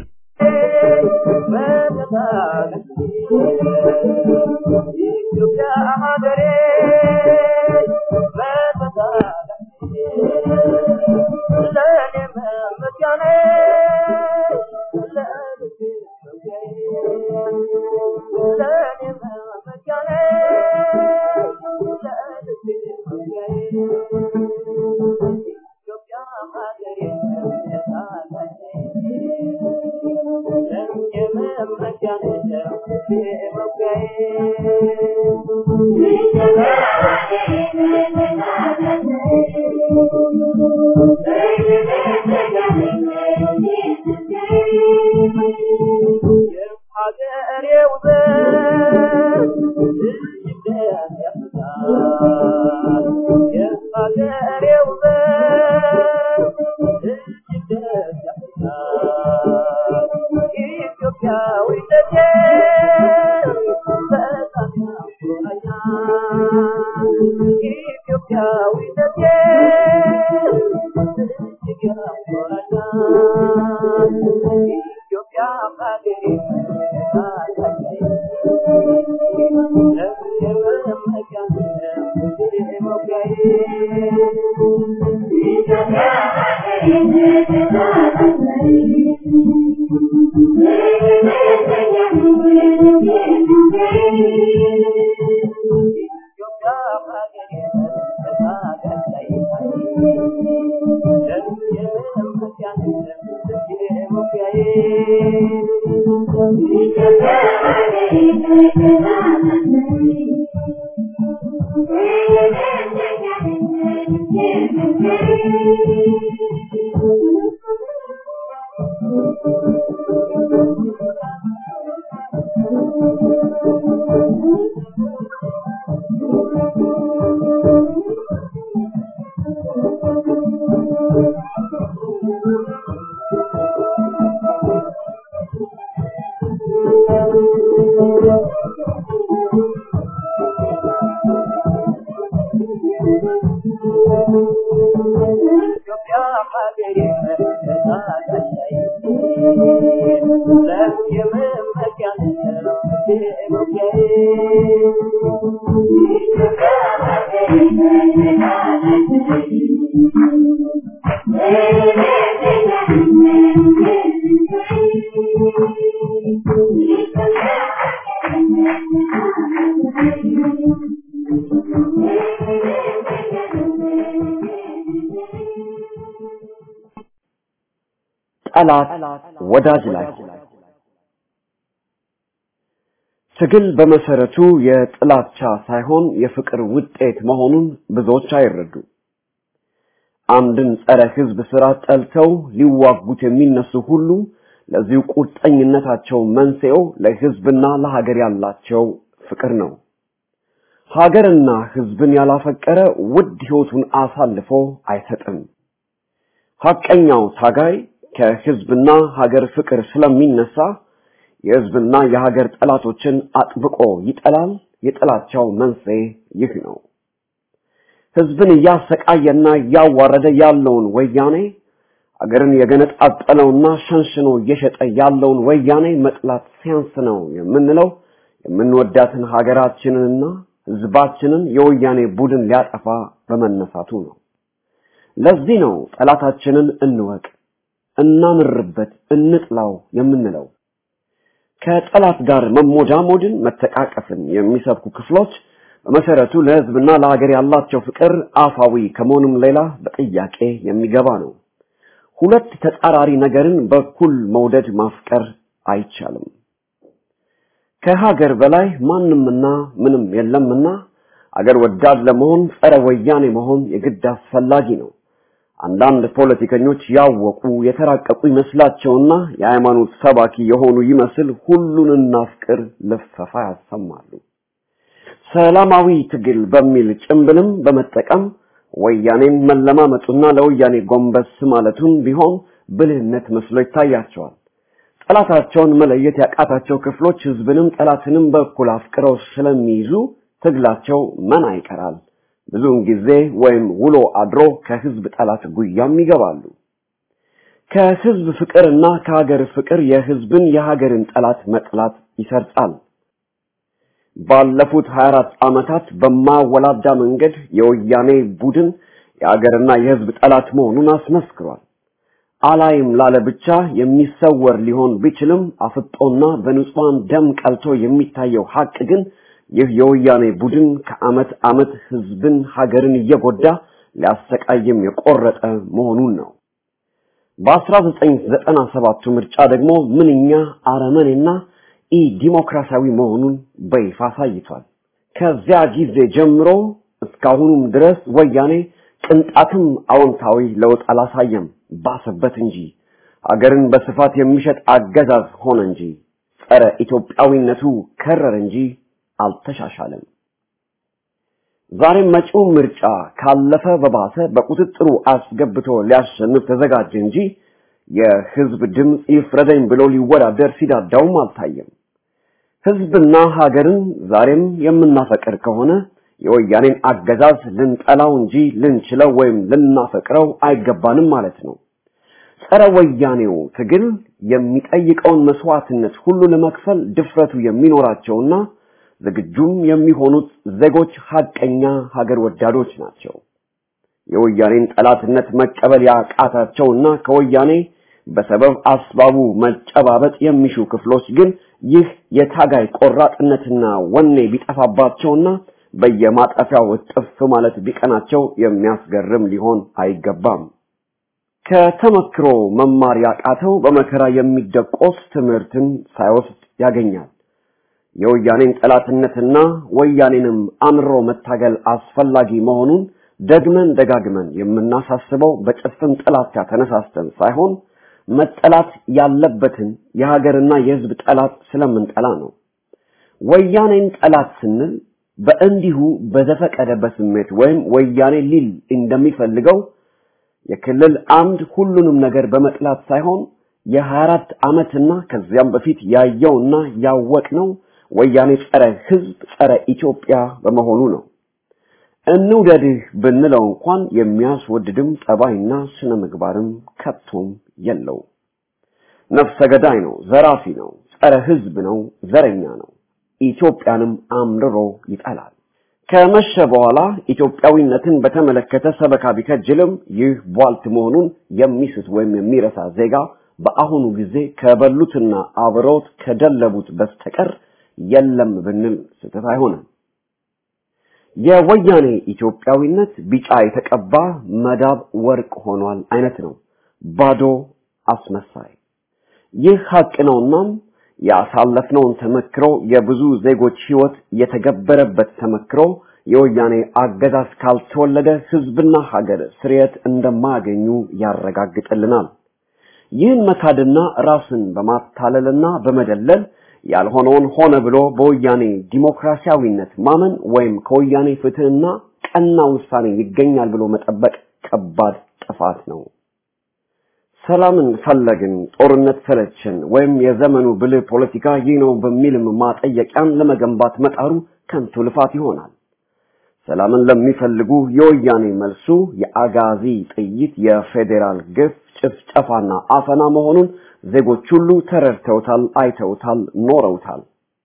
ጠላት ወዳጅ ላይ ትግል በመሰረቱ የጥላቻ ሳይሆን የፍቅር ውጤት መሆኑን ብዙዎች አይረዱ። አንድን ጸረ ህዝብ ስራ ጠልተው ሊዋጉት የሚነሱ ሁሉ ለዚሁ ቁርጠኝነታቸው መንስኤው ለህዝብና ለሀገር ያላቸው ፍቅር ነው። ሀገርና ህዝብን ያላፈቀረ ውድ ህይወቱን አሳልፎ አይሰጥም። ሐቀኛው ታጋይ ከህዝብና ሀገር ፍቅር ስለሚነሳ የህዝብና የሀገር ጠላቶችን አጥብቆ ይጠላል። የጥላቻው መንስኤ ይህ ነው። ህዝብን እያሰቃየና እያዋረደ ያለውን ወያኔ አገርን የገነጣጠለውና ሸንሽኖ እየሸጠ ያለውን ወያኔ መጥላት ሲያንስ ነው የምንለው የምንወዳትን ሀገራችንንና ህዝባችንን የወያኔ ቡድን ሊያጠፋ በመነሳቱ ነው። ለዚህ ነው ጠላታችንን እንወቅ፣ እናምርበት፣ እንጥላው የምንለው። ከጠላት ጋር መሞዳሞድን፣ መተቃቀፍን የሚሰብኩ ክፍሎች በመሰረቱ ለህዝብና ለሀገር ያላቸው ፍቅር አፋዊ ከመሆኑም ሌላ በጥያቄ የሚገባ ነው። ሁለት ተጻራሪ ነገርን በኩል መውደድ ማፍቀር አይቻልም። ከሀገር በላይ ማንምና ምንም የለምና አገር ወዳድ ለመሆን ጸረ ወያኔ መሆን የግድ አስፈላጊ ነው። አንዳንድ ፖለቲከኞች ያወቁ የተራቀቁ ይመስላቸውና የሃይማኖት ሰባኪ የሆኑ ይመስል ሁሉን እናፍቅር ልፈፋ ያሰማሉ። ሰላማዊ ትግል በሚል ጭምብልም በመጠቀም ወያኔን መለማመጡና ለወያኔ ጎንበስ ማለቱን ቢሆን ብልህነት መስሎ ይታያቸዋል። ጠላታቸውን መለየት ያቃታቸው ክፍሎች ህዝብንም ጠላትንም በኩል አፍቅረው ስለሚይዙ ትግላቸው መና ይቀራል። ብዙውን ጊዜ ወይም ውሎ አድሮ ከህዝብ ጠላት ጉያም ይገባሉ። ከህዝብ ፍቅርና ከሀገር ፍቅር የህዝብን የሀገርን ጠላት መጥላት ይሰርጻል። ባለፉት 24 ዓመታት በማወላዳ መንገድ የወያኔ ቡድን የሀገርና የህዝብ ጠላት መሆኑን አስመስክሯል። አላይም ላለ ብቻ የሚሰወር ሊሆን ቢችልም አፍጦና በንጹሃን ደም ቀልቶ የሚታየው ሀቅ ግን ይህ የወያኔ ቡድን ከአመት አመት ህዝብን ሀገርን እየጎዳ ሊያሰቃይም የቆረጠ መሆኑን ነው። በ1997 ምርጫ ደግሞ ምንኛ አረመኔና ኢ ዲሞክራሲያዊ መሆኑን በይፋ አሳይቷል። ከዚያ ጊዜ ጀምሮ እስካሁኑም ድረስ ወያኔ ቅንጣትም አዎንታዊ ለውጥ አላሳየም፣ ባሰበት እንጂ አገርን በስፋት የሚሸጥ አገዛዝ ሆነ እንጂ ጸረ ኢትዮጵያዊነቱ ከረረ እንጂ አልተሻሻለም። ዛሬም መጪው ምርጫ ካለፈ በባሰ በቁጥጥሩ አስገብቶ ሊያሸንፍ ተዘጋጀ እንጂ የህዝብ ድምፅ ይፍረደኝ ብሎ ሊወዳደር ሲዳዳውም አልታየም። ህዝብና ሀገርን ዛሬም የምናፈቅር ከሆነ የወያኔን አገዛዝ ልንጠላው እንጂ ልንችለው ወይም ልናፈቅረው አይገባንም ማለት ነው። ጸረ ወያኔው ትግል የሚጠይቀውን መስዋዕትነት ሁሉ ለመክፈል ድፍረቱ የሚኖራቸውና ዝግጁም የሚሆኑት ዜጎች ሀቀኛ ሀገር ወዳዶች ናቸው። የወያኔን ጠላትነት መቀበል ያቃታቸውና ከወያኔ በሰበብ አስባቡ መጨባበጥ የሚሹ ክፍሎች ግን ይህ የታጋይ ቆራጥነትና ወኔ ቢጠፋባቸውና በየማጠፊያው እጥፍ ማለት ቢቀናቸው የሚያስገርም ሊሆን አይገባም። ከተመክሮ መማር ያቃተው በመከራ የሚደቆስ ትምህርትን ሳይወስድ ያገኛል። የወያኔን ጠላትነትና ወያኔንም አምሮ መታገል አስፈላጊ መሆኑን ደግመን ደጋግመን የምናሳስበው በጭፍን ጥላቻ ተነሳስተን ሳይሆን መጠላት ያለበትን የሀገርና የሕዝብ ጠላት ስለምንጠላ ነው። ወያኔን ጠላት ስንል በእንዲሁ በዘፈቀደ በስሜት ወይም ወያኔ ሊል እንደሚፈልገው የክልል አምድ ሁሉንም ነገር በመጥላት ሳይሆን የ24 ዓመትና ከዚያም በፊት ያየውና ያወቅነው ወያኔ ጸረ ሕዝብ ጸረ ኢትዮጵያ በመሆኑ ነው። እንውደድህ ብንለው እንኳን የሚያስወድድም ጠባይና ስነ ምግባርም ከቶም የለው። ነፍሰ ገዳይ ነው፣ ዘራፊ ነው፣ ጸረ ሕዝብ ነው፣ ዘረኛ ነው። ኢትዮጵያንም አምርሮ ይጠላል። ከመሸ በኋላ ኢትዮጵያዊነትን በተመለከተ ሰበካ ቢከጅልም ይህ ቧልት መሆኑን የሚስት ወይም የሚረሳ ዜጋ በአሁኑ ጊዜ ከበሉትና አብረውት ከደለቡት በስተቀር የለም ብንል ስህተት አይሆንም። የወያኔ ኢትዮጵያዊነት ቢጫ የተቀባ መዳብ ወርቅ ሆኗል አይነት ነው። ባዶ አስመሳይ። ይህ ሀቅ ነውናም ያሳለፍነውን ተመክሮ የብዙ ዜጎች ህይወት የተገበረበት ተመክሮ የወያኔ አገዛዝ ካልተወለደ ህዝብና ሀገር ስርየት እንደማያገኙ ያረጋግጥልናል። ይህን መካድና ራስን በማታለልና በመደለል ያልሆነውን ሆነ ብሎ በወያኔ ዲሞክራሲያዊነት ማመን ወይም ከወያኔ ፍትህና ቀና ውሳኔ ይገኛል ብሎ መጠበቅ ከባድ ጥፋት ነው። ሰላምን ፈለግን፣ ጦርነት ሰለችን፣ ወይም የዘመኑ ብልህ ፖለቲካ ይህ ነው በሚልም ማጠየቂያን ለመገንባት መጣሩ ከንቱ ልፋት ይሆናል። ሰላምን ለሚፈልጉ የወያኔ መልሱ የአጋዚ ጥይት፣ የፌዴራል ግፍ፣ ጭፍጨፋና አፈና መሆኑን ዜጎች ሁሉ ተረድተውታል፣ አይተውታል፣ ኖረውታል።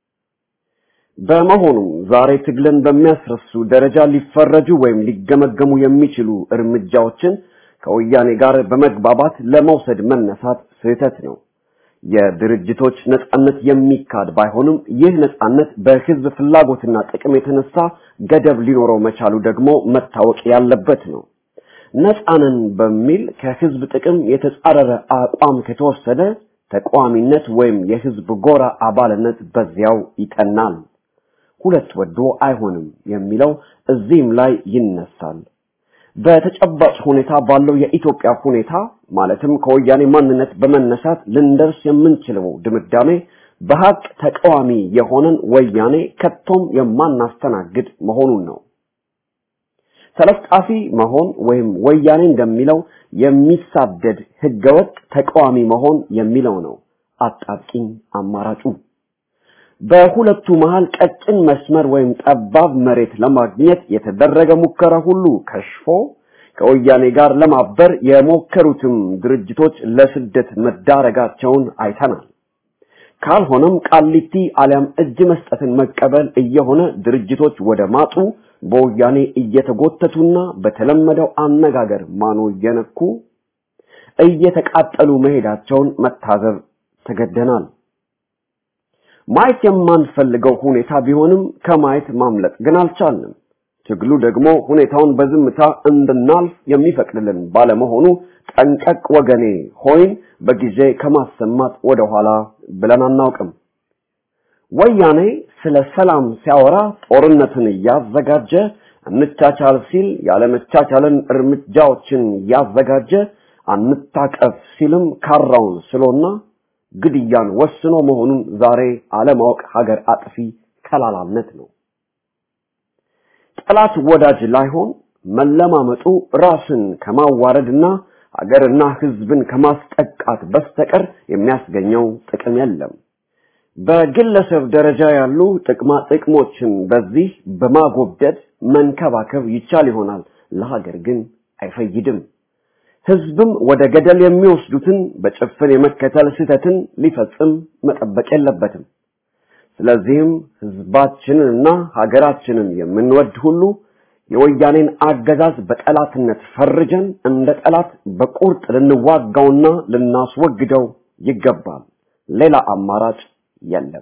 በመሆኑም ዛሬ ትግልን በሚያስረሱ ደረጃ ሊፈረጁ ወይም ሊገመገሙ የሚችሉ እርምጃዎችን ከወያኔ ጋር በመግባባት ለመውሰድ መነሳት ስህተት ነው። የድርጅቶች ነጻነት የሚካድ ባይሆንም ይህ ነጻነት በህዝብ ፍላጎትና ጥቅም የተነሳ ገደብ ሊኖረው መቻሉ ደግሞ መታወቅ ያለበት ነው። ነጻነን በሚል ከህዝብ ጥቅም የተጻረረ አቋም ከተወሰደ ተቃዋሚነት ወይም የህዝብ ጎራ አባልነት በዚያው ይጠናል። ሁለት ወዶ አይሆንም የሚለው እዚህም ላይ ይነሳል። በተጨባጭ ሁኔታ ባለው የኢትዮጵያ ሁኔታ ማለትም ከወያኔ ማንነት በመነሳት ልንደርስ የምንችለው ድምዳሜ በሀቅ ተቃዋሚ የሆነን ወያኔ ከቶም የማናስተናግድ መሆኑን ነው። ተለጣፊ መሆን ወይም ወያኔ እንደሚለው የሚሳደድ ህገወጥ ተቃዋሚ መሆን የሚለው ነው አጣብቂኝ አማራጩ። በሁለቱ መሃል ቀጭን መስመር ወይም ጠባብ መሬት ለማግኘት የተደረገ ሙከራ ሁሉ ከሽፎ ከወያኔ ጋር ለማበር የሞከሩትም ድርጅቶች ለስደት መዳረጋቸውን አይተናል። ካልሆነም ቃሊቲ አሊያም እጅ መስጠትን መቀበል እየሆነ ድርጅቶች ወደ ማጡ በወያኔ እየተጎተቱና በተለመደው አነጋገር ማኖ እየነኩ እየተቃጠሉ መሄዳቸውን መታዘብ ተገደናል። ማየት የማንፈልገው ሁኔታ ቢሆንም ከማየት ማምለጥ ግን አልቻልንም። ትግሉ ደግሞ ሁኔታውን በዝምታ እንድናልፍ የሚፈቅድልን ባለመሆኑ ጠንቀቅ ወገኔ ሆይን በጊዜ ከማሰማት ወደኋላ ብለን አናውቅም። ወያኔ ስለ ሰላም ሲያወራ ጦርነትን እያዘጋጀ እንቻቻል ሲል ያለመቻቻልን እርምጃዎችን እያዘጋጀ አንታቀፍ ሲልም ካራውን ስሎና ግድያን ወስኖ መሆኑን ዛሬ አለማወቅ ሀገር አጥፊ ከላላነት ነው። ጠላት ወዳጅ ላይሆን መለማመጡ ራስን ከማዋረድና ሀገርና ሕዝብን ከማስጠቃት በስተቀር የሚያስገኘው ጥቅም የለም። በግለሰብ ደረጃ ያሉ ጥቅማ ጥቅሞችን በዚህ በማጎብደድ መንከባከብ ይቻል ይሆናል፣ ለሀገር ግን አይፈይድም። ህዝብም ወደ ገደል የሚወስዱትን በጭፍን የመከተል ስህተትን ሊፈጽም መጠበቅ የለበትም። ስለዚህም ህዝባችንንና ሀገራችንን የምንወድ ሁሉ የወያኔን አገዛዝ በጠላትነት ፈርጀን እንደ ጠላት በቁርጥ ልንዋጋውና ልናስወግደው ይገባል። ሌላ አማራጭ የለም።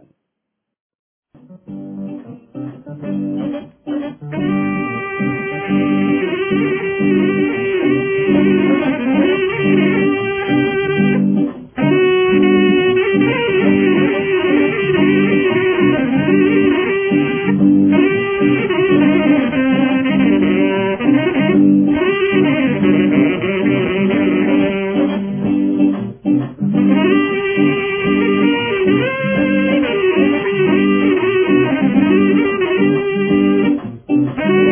Thank you.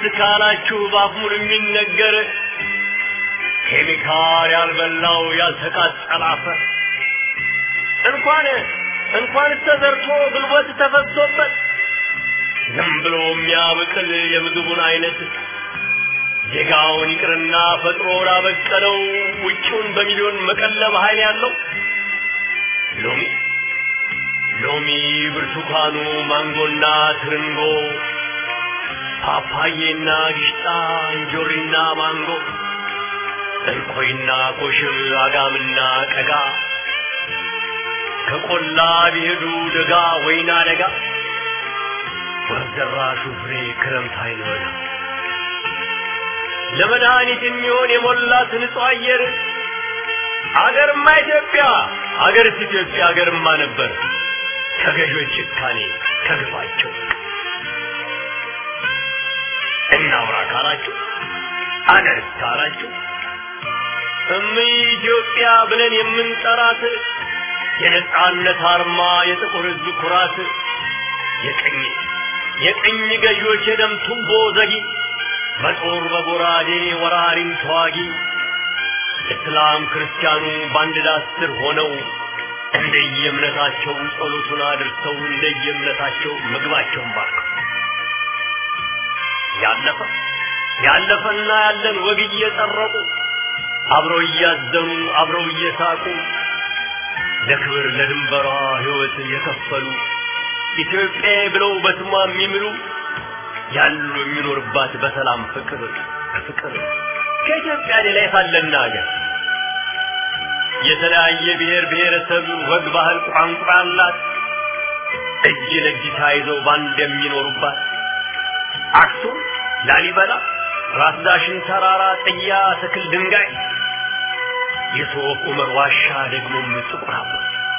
ካላችሁ ባፍ ሙሉ የሚነገር ኬሚካል ያልበላው ያልተቃጠለ አፈር እንኳን እንኳን ተዘርቶ ጉልበት ተፈሶበት ዝም ብሎ የሚያበቅል የምግቡን አይነት ዜጋውን ይቅርና ፈጥሮ ላበቀለው ውጭውን በሚሊዮን መቀለብ ኃይል ያለው ሎሚ ሎሚ፣ ብርቱካኑ፣ ማንጎና ትርንጎ፣ ፓፓዬና ጊሽጣ፣ እንጆሪና ማንጎ፣ እንኮይና ኮሽም፣ አጋምና ቀጋ ከቆላ ቢሄዱ ደጋ ወይና ደጋ ወዘራሹ ፍሬ ክረምት አይኖር ለመድኃኒት የሚሆን የሞላት ንጹህ አየር አገርማ ኢትዮጵያ አገርስ ኢትዮጵያ አገርማ ነበር ከገዦች ጭካኔ ከግፋቸው እናውራ ካላችሁ አገርስ ካላችሁ እምይ ኢትዮጵያ ብለን የምንጠራት የነጻነት አርማ የጥቁር ሕዝብ ኩራት የቀኝ የቀኝ ገዢዎች የደም ቱቦ ዘጊ በጦር በጎራዴ ወራሪም ተዋጊ እስላም ክርስቲያኑ በአንድ ዳስ ስር ሆነው እንደየእምነታቸው ጸሎቱን አድርሰው እንደየእምነታቸው ምግባቸውን ባርከው ያለፈ ያለፈና ያለን ወግ እየጠረቁ አብረው እያዘኑ አብረው እየሳቁ ለክብር ለድንበሯ ሕይወት የከፈሉ ኢትዮጵያ ብለው በስሟ የሚምሉ ያሉ የሚኖርባት በሰላም ፍቅር ፍቅር ከኢትዮጵያ ሌላ የታለና ሀገር የተለያየ ብሔር ብሔረሰብ ወግ፣ ባህል፣ ቋንቋ አላት። እጅ ለእጅ ተያይዘው ባንድ የሚኖሩባት አክሱም፣ ላሊበላ፣ ራስ ዳሽን ተራራ፣ ጥያ፣ ትክል፣ ድንጋይ የሶፍ ዑመር ዋሻ ደግሞም ጥቁር አባ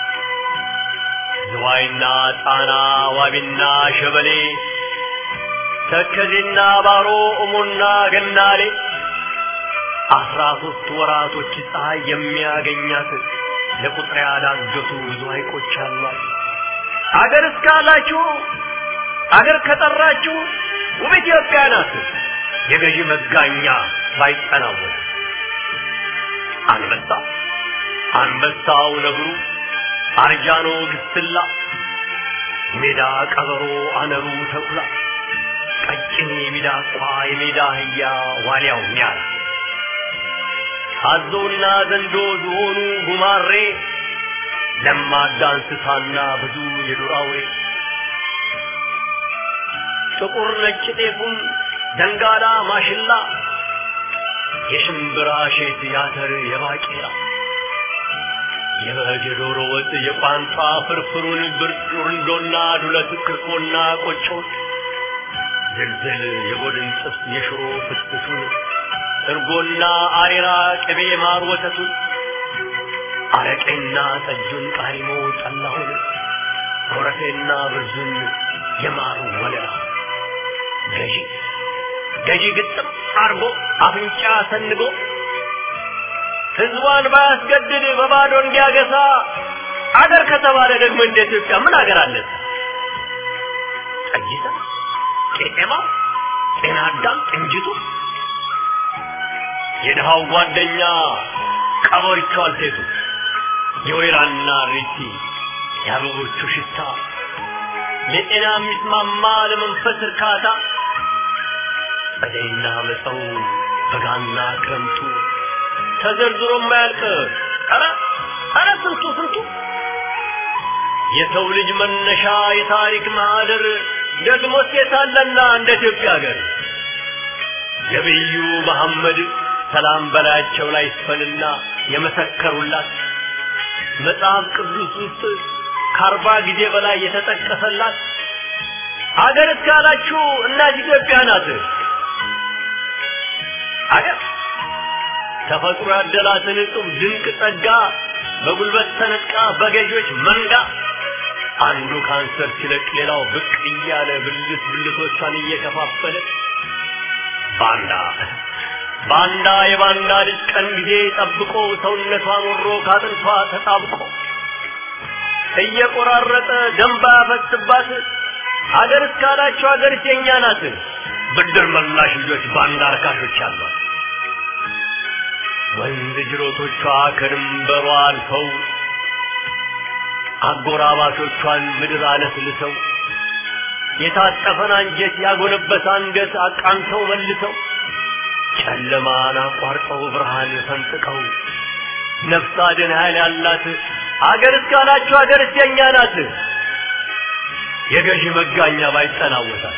ዝዋይና ጣና ዋቢና ሸበሌ ተከዜና ባሮ እሞና ገናሌ አስራ ሶስት ወራቶች ፀሐይ የሚያገኛት ለቁጥር ያዳገቱ ብዙ ሐይቆች አሏት። አገር እስካላችሁ አገር ከጠራችሁ ውብ ኢትዮጵያ ናት። የገዢ መጋኛ ባይጠናወት አንበሳ አንበሳው ነብሩ አርጃኖ ግስላ ሜዳ ቀበሮ አነሩ ተኩላ ቀጭን የሚዳቋ የሜዳ አህያ ዋልያው ሚያራ አዞና ዘንዶ ዝሆኑ ጉማሬ ለማዳ እንስሳና ብዙ የዱር አውሬ ጥቁር ነጭ ጤፉም ደንጋላ ማሽላ የሽምብራ ሼት ያተር የባቄላ የበግ የዶሮ ወጥ የቋንጣ ፍርፍሩን ብርንዶና ዱለት ክርቆና ቆጮ ዝልዝል የጎድን ጥብስ የሽሮ ፍትፍቱን እርጎና አሬራ ቅቤ ማር ወተቱን አረቄና ጠጁን ቃሪሞ ጠላሁን ኮረፌና ብርዙን የማሩ ወለላ ገዢ ገዢ ግጥም አርጎ አፍንጫ ሰንጎ ህዝቧን ባያስገድድ በባዶ እንዲያገሳ አገር ከተባለ ደግሞ እንደ ኢትዮጵያ ምን አገር አለ? ጠጅታ፣ ቄጤማ፣ ጤና አዳም፣ ጥንጅቱ የድሃው ጓደኛ ቀበሪቹ አልቴቱ የወይራና ሪቲ የአበቦቹ ሽታ ለጤና የሚስማማ ለመንፈስ እርካታ ጸደይና መፀው በጋና ክረምቱ ተዘርዝሮ የማያልቅ ኧረ ኧረ ስንቱ ስንቱ የሰው ልጅ መነሻ የታሪክ ማህደር ደግሞ ሴታለና እንደ ኢትዮጵያ ሀገር ነቢዩ መሐመድ ሰላም በላያቸው ላይ ይስፈንና የመሰከሩላት መጽሐፍ ቅዱስ ውስጥ ከአርባ ጊዜ በላይ የተጠቀሰላት አገር እስካላችሁ እናት ኢትዮጵያ ናት። አገር ተፈጥሮ ያደላትን እጹብ ድንቅ ጸጋ በጉልበት ተነጥቃ በገዢዎች መንጋ አንዱ ካንሰር ሲለቅ ሌላው ብቅ እያለ ብልት ብልቶቿን እየከፋፈለ ባንዳ ባንዳ የባንዳ ልጅ ቀን ጊዜ ጠብቆ ሰውነቷን ወሮ ካጥንቷ ተጣብቆ እየቆራረጠ ደንባ ያፈስባት አገር እስካላችሁ አገር የኛ ናት። ብድር መላሽ ልጆች ባንዳ አርካሾች ያሏት ወንዝ ጅሮቶቿ ከድንበሯ አልፈው አጎራባቾቿን ምድር አለስልሰው የታጠፈን አንጀት ያጎነበሰ አንገት አቃንተው መልሰው ጨለማን አቋርጠው ብርሃን ፈንጥቀው ነፍስ አድን ኃይል ያላት አገር እስካላችሁ አገር የኛ ናት። የገዢ መጋኛ ባይጠናወታል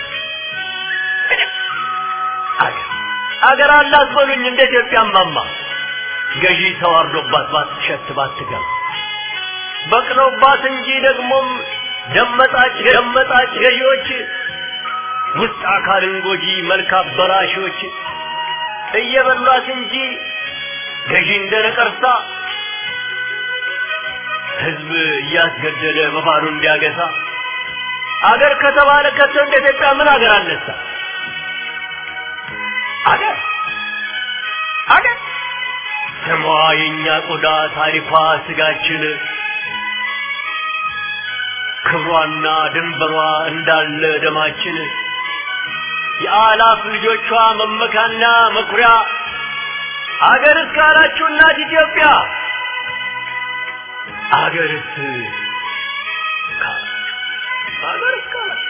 አገር አገር አላት በሉኝ እንደ ኢትዮጵያ ማማ ገዢ ተዋርዶባት ባትሸት ባትገባ በቅለውባት እንጂ ደግሞም ደመጣጭ ደመጣጭ ገዢዎች ውስጥ አካልን ጎጂ መልክ አበላሾች እየበሏት እንጂ ገዢ እንደ ነቀርሳ ህዝብ እያስገደለ በባሉ እንዲያገሳ አገር ከተባለ ከቶ እንደ ኢትዮጵያ ምን አገር አነሳ? አገር አገር ስሟ የእኛ ቆዳ ታሪኳ ስጋችን ክብሯና ድንበሯ እንዳለ ደማችን የአላፍ ልጆቿ መመካና መኩሪያ አገር እስካላችሁ እናት ኢትዮጵያ አገርስ አገር እስካላችሁ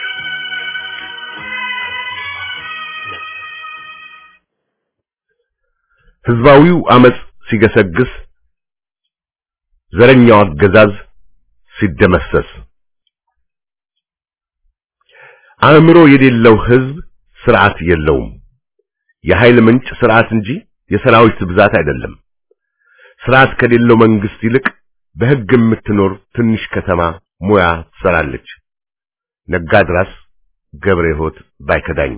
ህዝባዊው አመጽ ሲገሰግስ ዘረኛው አገዛዝ ሲደመሰስ አእምሮ የሌለው ህዝብ ስርዓት የለውም። የኃይል ምንጭ ስርዓት እንጂ የሰራዊት ብዛት አይደለም። ስርዓት ከሌለው መንግስት ይልቅ በህግ የምትኖር ትንሽ ከተማ ሙያ ትሰራለች። ነጋድራስ ገብረ ሕይወት ባይከዳኝ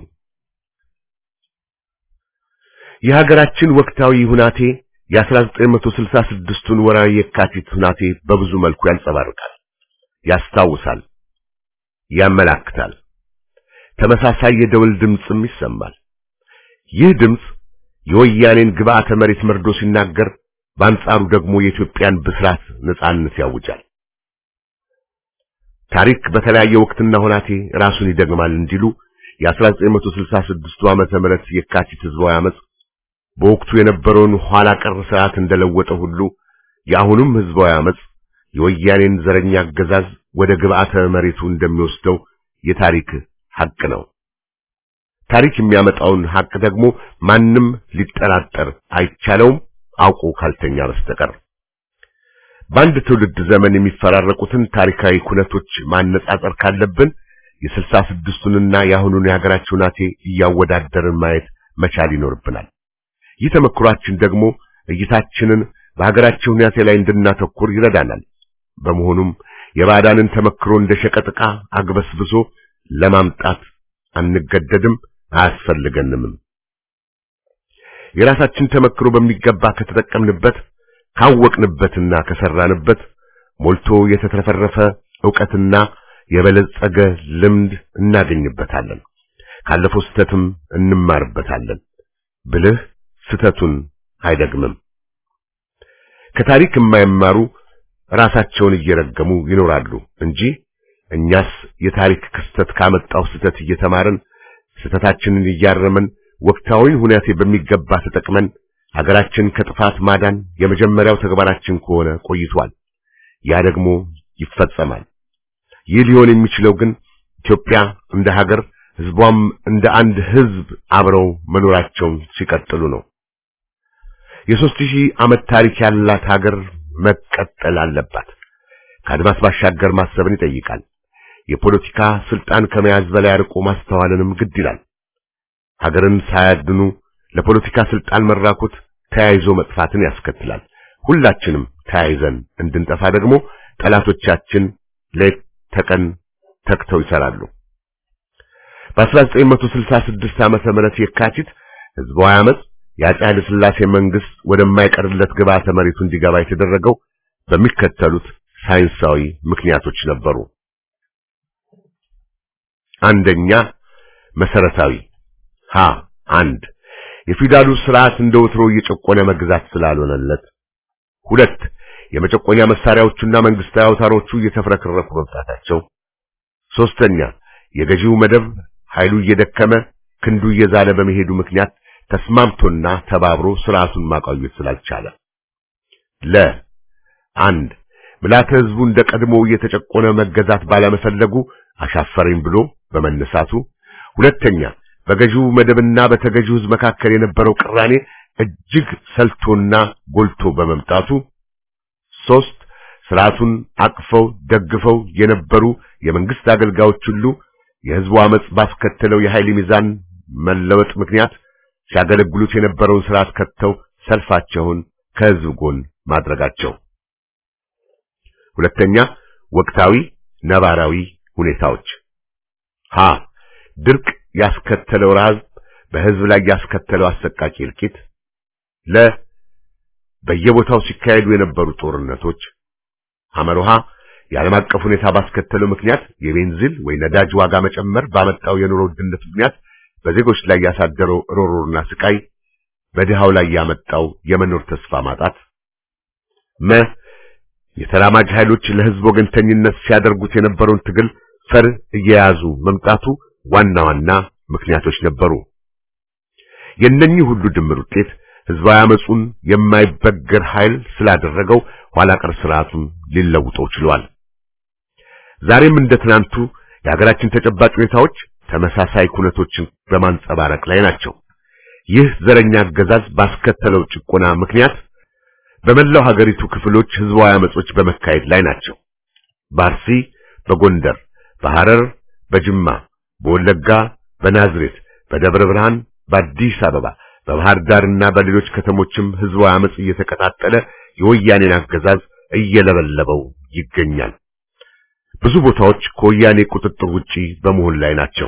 የሀገራችን ወቅታዊ ሁናቴ የ1966ቱን ወራዊ የካቲት ሁናቴ በብዙ መልኩ ያንጸባርቃል፣ ያስታውሳል፣ ያመላክታል። ተመሳሳይ የደወል ድምፅም ይሰማል። ይህ ድምፅ የወያኔን ግብዓተ መሬት መርዶ ሲናገር፣ በአንጻሩ ደግሞ የኢትዮጵያን ብስራት ነጻነት ያውጃል። ታሪክ በተለያየ ወቅትና ሁናቴ ራሱን ይደግማል እንዲሉ የ1966ቱ ዓመተ ምህረት የካቲት ህዝባዊ አመጽ በወቅቱ የነበረውን ኋላ ቀር ስርዓት እንደለወጠ ሁሉ የአሁኑም ህዝባዊ አመጽ የወያኔን ዘረኛ አገዛዝ ወደ ግብዓተ መሬቱ እንደሚወስደው የታሪክ ሐቅ ነው። ታሪክ የሚያመጣውን ሐቅ ደግሞ ማንም ሊጠራጠር አይቻለውም አውቆ ካልተኛ በስተቀር። በአንድ ትውልድ ዘመን የሚፈራረቁትን ታሪካዊ ኩነቶች ማነጻጸር ካለብን የስልሳ ስድስቱንና የአሁኑን የሀገራችን ናቴ እያወዳደርን ማየት መቻል ይኖርብናል። ይህ ተመክሯችን ደግሞ እይታችንን በሀገራችን ሁኔታ ላይ እንድናተኩር ይረዳናል። በመሆኑም የባዕዳንን ተመክሮ እንደ ሸቀጥ ዕቃ አግበስብሶ ለማምጣት አንገደድም፣ አያስፈልገንም። የራሳችን ተመክሮ በሚገባ ከተጠቀምንበት ካወቅንበትና ከሰራንበት ሞልቶ የተትረፈረፈ ዕውቀትና የበለጸገ ልምድ እናገኝበታለን። ካለፈው ስህተትም እንማርበታለን። ብልህ ስህተቱን አይደግምም። ከታሪክ የማይማሩ ራሳቸውን እየረገሙ ይኖራሉ እንጂ እኛስ የታሪክ ክስተት ካመጣው ስህተት እየተማርን ስህተታችንን እያረመን ወቅታዊን ሁኔታ በሚገባ ተጠቅመን ሀገራችን ከጥፋት ማዳን የመጀመሪያው ተግባራችን ከሆነ ቆይቷል። ያ ደግሞ ይፈጸማል። ይህ ሊሆን የሚችለው ግን ኢትዮጵያ እንደ ሀገር ህዝቧም እንደ አንድ ህዝብ አብረው መኖራቸውን ሲቀጥሉ ነው። የሦስት ሺህ ዓመት ታሪክ ያላት ሀገር መቀጠል አለባት። ከአድማስ ባሻገር ማሰብን ይጠይቃል። የፖለቲካ ስልጣን ከመያዝ በላይ አርቆ ማስተዋልንም ግድ ይላል። ሀገርን ሳያድኑ ለፖለቲካ ስልጣን መራኮት ተያይዞ መጥፋትን ያስከትላል። ሁላችንም ተያይዘን እንድንጠፋ ደግሞ ጠላቶቻችን ሌት ተቀን ተክተው ይሰራሉ። በ1966 ዓመተ ምህረት የካቲት ህዝባዊ አመጽ የአፄ ኃይለ ሥላሴ መንግስት ወደማይቀርለት ግብዓተ መሬቱ እንዲገባ የተደረገው በሚከተሉት ሳይንሳዊ ምክንያቶች ነበሩ። አንደኛ መሰረታዊ ሀ አንድ የፊውዳሉ ስርዓት እንደ ወትሮ እየጨቆነ መግዛት ስላልሆነለት፣ ሁለት የመጨቆኛ መሳሪያዎቹና መንግስታዊ አውታሮቹ እየተፍረከረኩ መምጣታቸው፣ ሶስተኛ የገዢው መደብ ኃይሉ እየደከመ ክንዱ እየዛለ በመሄዱ ምክንያት ተስማምቶና ተባብሮ ስርዓቱን ማቆየት ስላልቻለ ለ አንድ ምልዓተ ሕዝቡ እንደ ቀድሞው እየተጨቆነ መገዛት ባለመፈለጉ አሻፈረኝ ብሎ በመነሳቱ፣ ሁለተኛ በገዢው መደብና በተገዢው ሕዝብ መካከል የነበረው ቅራኔ እጅግ ሰልቶና ጎልቶ በመምጣቱ፣ ሶስት ስርዓቱን አቅፈው ደግፈው የነበሩ የመንግስት አገልጋዮች ሁሉ የሕዝቡ አመጽ ባስከተለው የኃይል ሚዛን መለወጥ ምክንያት ሲያገለግሉት የነበረውን ስርዓት ከተው ሰልፋቸውን ከሕዝብ ጎን ማድረጋቸው። ሁለተኛ ወቅታዊ ነባራዊ ሁኔታዎች ሀ ድርቅ ያስከተለው ረሃብ በሕዝብ ላይ ያስከተለው አሰቃቂ እልቂት፣ ለ በየቦታው ሲካሄዱ የነበሩ ጦርነቶች፣ ሐመሮሃ የዓለም አቀፍ ሁኔታ ባስከተለው ምክንያት የቤንዚን ወይ ነዳጅ ዋጋ መጨመር ባመጣው የኑሮ ውድነት ምክንያት በዜጎች ላይ ያሳደረው ሮሮና ስቃይ፣ በድሃው ላይ ያመጣው የመኖር ተስፋ ማጣት፣ መ የተራማጅ ኃይሎች ለሕዝብ ወገንተኝነት ሲያደርጉት የነበረውን ትግል ፈር እየያዙ መምጣቱ ዋና ዋና ምክንያቶች ነበሩ። የእነኚህ ሁሉ ድምር ውጤት ሕዝባዊ አመጹን የማይበገር ኃይል ስላደረገው ኋላ ቀር ስርዓቱን ሊለውጠው ችሏል። ዛሬም እንደ ትናንቱ የሀገራችን ተጨባጭ ሁኔታዎች ተመሳሳይ ኩነቶችን በማንጸባረቅ ላይ ናቸው። ይህ ዘረኛ አገዛዝ ባስከተለው ጭቆና ምክንያት በመላው ሀገሪቱ ክፍሎች ህዝባዊ አመጾች በመካሄድ ላይ ናቸው። በአርሲ፣ በጎንደር፣ በሐረር፣ በጅማ፣ በወለጋ፣ በናዝሬት፣ በደብረ ብርሃን፣ በአዲስ አበባ፣ በባህር ዳርና በሌሎች ከተሞችም ህዝባዊ አመጽ እየተቀጣጠለ የወያኔን አገዛዝ እየለበለበው ይገኛል። ብዙ ቦታዎች ከወያኔ ቁጥጥር ውጪ በመሆን ላይ ናቸው።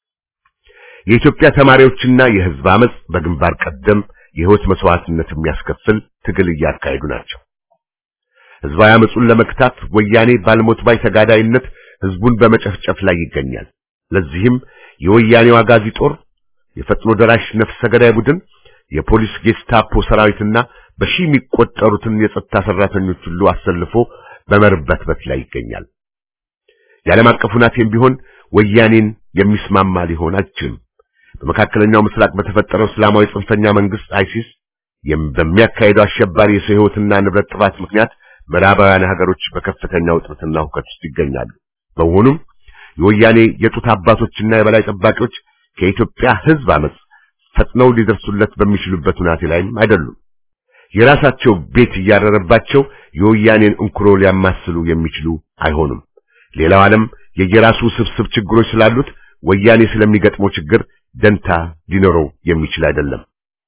የኢትዮጵያ ተማሪዎችና የህዝብ አመጽ በግንባር ቀደም የህይወት መስዋዕትነት የሚያስከፍል ትግል እያካሄዱ ናቸው። ህዝባዊ አመጹን ለመክታት ወያኔ ባልሞት ባይ ተጋዳይነት ህዝቡን በመጨፍጨፍ ላይ ይገኛል። ለዚህም የወያኔው አጋዚ ጦር፣ የፈጥኖ ደራሽ ነፍሰ ገዳይ ቡድን፣ የፖሊስ ጌስታፖ ሰራዊትና በሺህ የሚቆጠሩትን የጸጥታ ሰራተኞች ሁሉ አሰልፎ በመርበትበት ላይ ይገኛል። የዓለም አቀፍ ሁናቴም ቢሆን ወያኔን የሚስማማ ሊሆን አይችልም። በመካከለኛው ምስራቅ በተፈጠረው እስላማዊ ጽንፈኛ መንግስት አይሲስ በሚያካሄደው አሸባሪ የሰው ህይወትና ንብረት ጥፋት ምክንያት ምዕራባውያን ሀገሮች በከፍተኛ ውጥረትና ሁከት ውስጥ ይገኛሉ። በመሆኑም የወያኔ የጡት አባቶችና የበላይ ጠባቂዎች ከኢትዮጵያ ህዝብ አመጽ ፈጥነው ሊደርሱለት በሚችሉበት ሁናቴ ላይም አይደሉም። የራሳቸው ቤት እያረረባቸው የወያኔን እንኩሮ ሊያማስሉ የሚችሉ አይሆኑም። ሌላው ዓለም የየራሱ ስብስብ ችግሮች ስላሉት ወያኔ ስለሚገጥመው ችግር ደንታ ሊኖረው የሚችል አይደለም።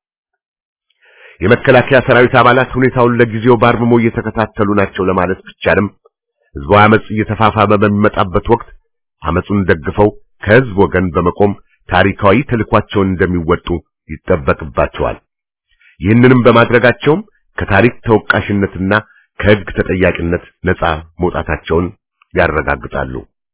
የመከላከያ ሰራዊት አባላት ሁኔታውን ለጊዜው በአርምሞ እየተከታተሉ ናቸው ለማለት ቢቻልም ህዝባዊ አመጽ እየተፋፋመ በሚመጣበት ወቅት አመጹን ደግፈው ከህዝብ ወገን በመቆም ታሪካዊ ተልኳቸውን እንደሚወጡ ይጠበቅባቸዋል። ይህንንም በማድረጋቸውም ከታሪክ ተወቃሽነትና ከህግ ተጠያቂነት ነፃ መውጣታቸውን ያረጋግጣሉ።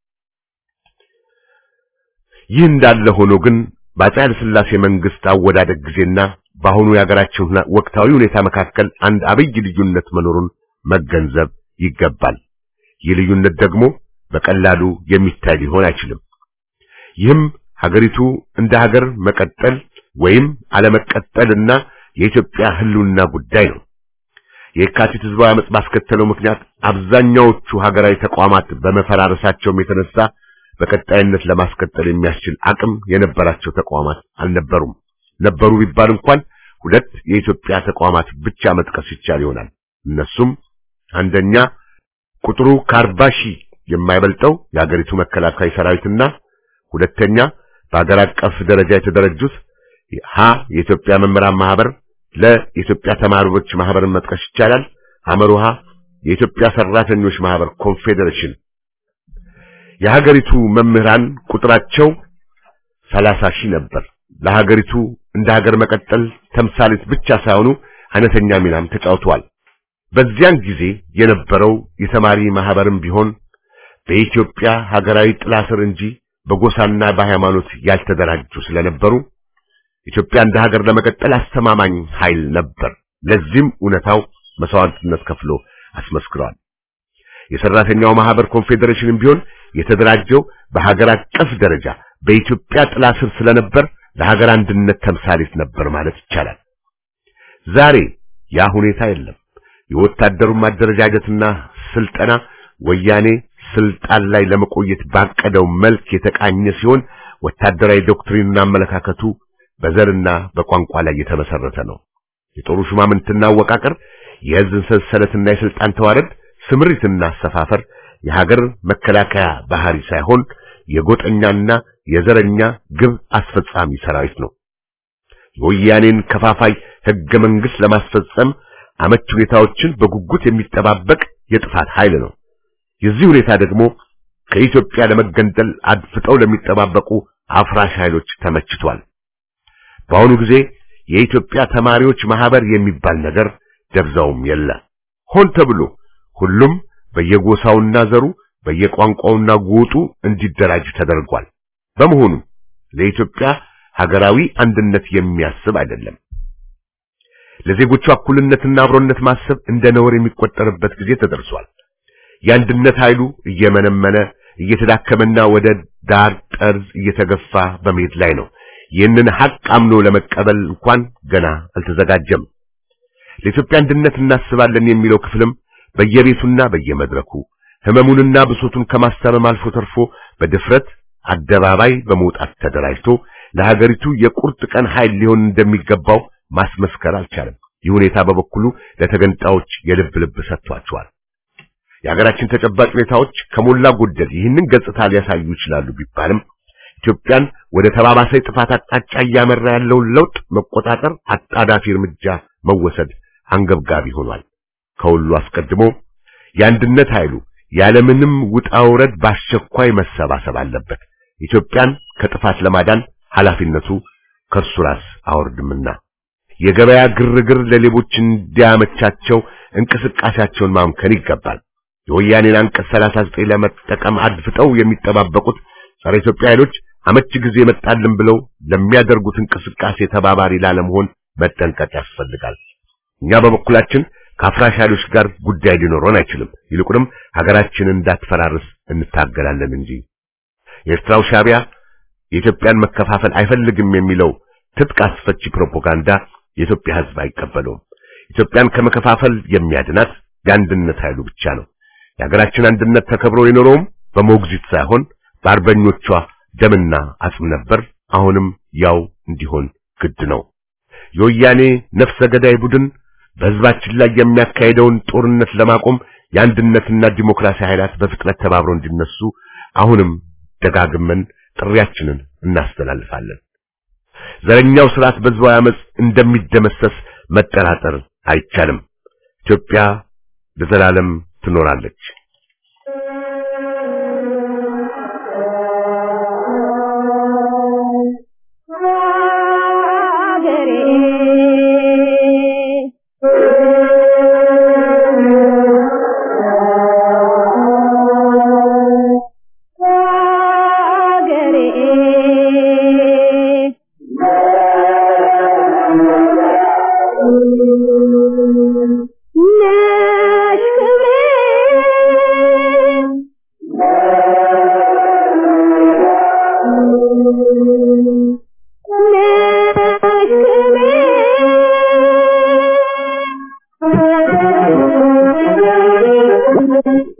ይህ እንዳለ ሆኖ ግን በአፄ ኃይለ ሥላሴ መንግስት አወዳደቅ ጊዜና በአሁኑ የሀገራችን ወቅታዊ ሁኔታ መካከል አንድ አብይ ልዩነት መኖሩን መገንዘብ ይገባል። ይህ ልዩነት ደግሞ በቀላሉ የሚታይ ሊሆን አይችልም። ይህም ሀገሪቱ እንደ ሀገር መቀጠል ወይም አለመቀጠልና የኢትዮጵያ ህልውና ጉዳይ ነው። የካቲት ህዝባዊ አመጽ ባስከተለው ምክንያት አብዛኛዎቹ ሀገራዊ ተቋማት በመፈራረሳቸውም የተነሳ በቀጣይነት ለማስቀጠል የሚያስችል አቅም የነበራቸው ተቋማት አልነበሩም። ነበሩ ቢባል እንኳን ሁለት የኢትዮጵያ ተቋማት ብቻ መጥቀስ ይቻል ይሆናል። እነሱም አንደኛ ቁጥሩ ከአርባ ሺህ የማይበልጠው የሀገሪቱ መከላከያ ሰራዊትና ሁለተኛ በሀገር አቀፍ ደረጃ የተደረጁት ሀ የኢትዮጵያ መምህራን ማህበር፣ ለ የኢትዮጵያ ተማሪዎች ማህበርን መጥቀስ ይቻላል። ሐመሩሃ የኢትዮጵያ ሰራተኞች ማህበር ኮንፌዴሬሽን። የሀገሪቱ መምህራን ቁጥራቸው ሰላሳ ሺህ ነበር። ለሀገሪቱ እንደ ሀገር መቀጠል ተምሳሌት ብቻ ሳይሆኑ አይነተኛ ሚናም ተጫውተዋል። በዚያን ጊዜ የነበረው የተማሪ ማህበርም ቢሆን በኢትዮጵያ ሀገራዊ ጥላ ስር እንጂ በጎሳና በሃይማኖት ያልተደራጁ ስለነበሩ ኢትዮጵያ እንደ ሀገር ለመቀጠል አስተማማኝ ኃይል ነበር። ለዚህም እውነታው መስዋዕትነት ከፍሎ አስመስክሯል። የሰራተኛው ማህበር ኮንፌዴሬሽንም ቢሆን የተደራጀው በሀገር አቀፍ ደረጃ በኢትዮጵያ ጥላ ስር ስለነበር ለሀገር አንድነት ተምሳሌት ነበር ማለት ይቻላል። ዛሬ ያ ሁኔታ የለም። የወታደሩን ማደረጃጀትና ስልጠና ወያኔ ስልጣን ላይ ለመቆየት ባቀደው መልክ የተቃኘ ሲሆን ወታደራዊ ዶክትሪንና አመለካከቱ በዘርና በቋንቋ ላይ የተመሰረተ ነው። የጦሩ ሹማምንትና አወቃቀር፣ የህዝብ ሰንሰለትና የስልጣን ተዋረድ፣ ስምሪትና አሰፋፈር የሀገር መከላከያ ባህሪ ሳይሆን የጎጠኛና የዘረኛ ግብ አስፈጻሚ ሰራዊት ነው። የወያኔን ከፋፋይ ህገ መንግስት ለማስፈጸም አመች ሁኔታዎችን በጉጉት የሚጠባበቅ የጥፋት ኃይል ነው። የዚህ ሁኔታ ደግሞ ከኢትዮጵያ ለመገንጠል አድፍጠው ለሚጠባበቁ አፍራሽ ኃይሎች ተመችቷል። በአሁኑ ጊዜ የኢትዮጵያ ተማሪዎች ማህበር የሚባል ነገር ደብዛውም የለ። ሆን ተብሎ ሁሉም በየጎሳውና ዘሩ በየቋንቋውና ጎጡ እንዲደራጅ ተደርጓል። በመሆኑ ለኢትዮጵያ ሀገራዊ አንድነት የሚያስብ አይደለም። ለዜጎቹ እኩልነትና አብሮነት ማሰብ እንደ ነውር የሚቆጠርበት ጊዜ ተደርሷል። የአንድነት ኃይሉ እየመነመነ እየተዳከመና ወደ ዳር ጠርዝ እየተገፋ በመሄድ ላይ ነው። ይህንን ሐቅ አምኖ ለመቀበል እንኳን ገና አልተዘጋጀም። ለኢትዮጵያ አንድነት እናስባለን የሚለው ክፍልም በየቤቱና በየመድረኩ ህመሙንና ብሶቱን ከማስታመም አልፎ ተርፎ በድፍረት አደባባይ በመውጣት ተደራጅቶ ለሀገሪቱ የቁርጥ ቀን ኃይል ሊሆን እንደሚገባው ማስመስከር አልቻለም። ይህ ሁኔታ በበኩሉ ለተገንጣዮች የልብ ልብ ሰጥቷቸዋል። የሀገራችን ተጨባጭ ሁኔታዎች ከሞላ ጎደል ይህንን ገጽታ ሊያሳዩ ይችላሉ ቢባልም ኢትዮጵያን ወደ ተባባሰ ጥፋት አቅጣጫ እያመራ ያለውን ለውጥ መቆጣጠር አጣዳፊ እርምጃ መወሰድ አንገብጋቢ ሆኗል። ከሁሉ አስቀድሞ የአንድነት ኃይሉ ያለምንም ውጣ ውረድ በአስቸኳይ መሰባሰብ አለበት። ኢትዮጵያን ከጥፋት ለማዳን ኃላፊነቱ ከእርሱ ራስ አወርድምና የገበያ ግርግር ለሌቦች እንዲያመቻቸው እንቅስቃሴያቸውን ማምከን ይገባል። የወያኔን አንቀጽ 39 ለመጠቀም አድፍጠው የሚጠባበቁት ጸረ ኢትዮጵያ ኃይሎች አመች ጊዜ መጣልን ብለው ለሚያደርጉት እንቅስቃሴ ተባባሪ ላለመሆን መጠንቀቅ ያስፈልጋል። እኛ በበኩላችን ከአፍራሽ ኃይሎች ጋር ጉዳይ ሊኖረን አይችልም። ይልቁንም ሀገራችንን እንዳትፈራርስ እንታገላለን እንጂ የኤርትራው ሻዕቢያ የኢትዮጵያን መከፋፈል አይፈልግም የሚለው ትጥቅ አስፈቺ ፕሮፓጋንዳ የኢትዮጵያ ሕዝብ አይቀበለውም። ኢትዮጵያን ከመከፋፈል የሚያድናት የአንድነት ኃይሉ ብቻ ነው። የሀገራችን አንድነት ተከብሮ የኖረውም በሞግዚት ሳይሆን በአርበኞቿ ደምና አጽም ነበር። አሁንም ያው እንዲሆን ግድ ነው። የወያኔ ነፍሰ ገዳይ ቡድን በሕዝባችን ላይ የሚያካሄደውን ጦርነት ለማቆም የአንድነትና ዲሞክራሲ ኃይላት በፍጥነት ተባብረው እንዲነሱ አሁንም ደጋግመን ጥሪያችንን እናስተላልፋለን። ዘረኛው ስርዓት በሕዝባዊ አመፅ እንደሚደመሰስ መጠራጠር አይቻልም። ኢትዮጵያ ለዘላለም ትኖራለች። Thank you.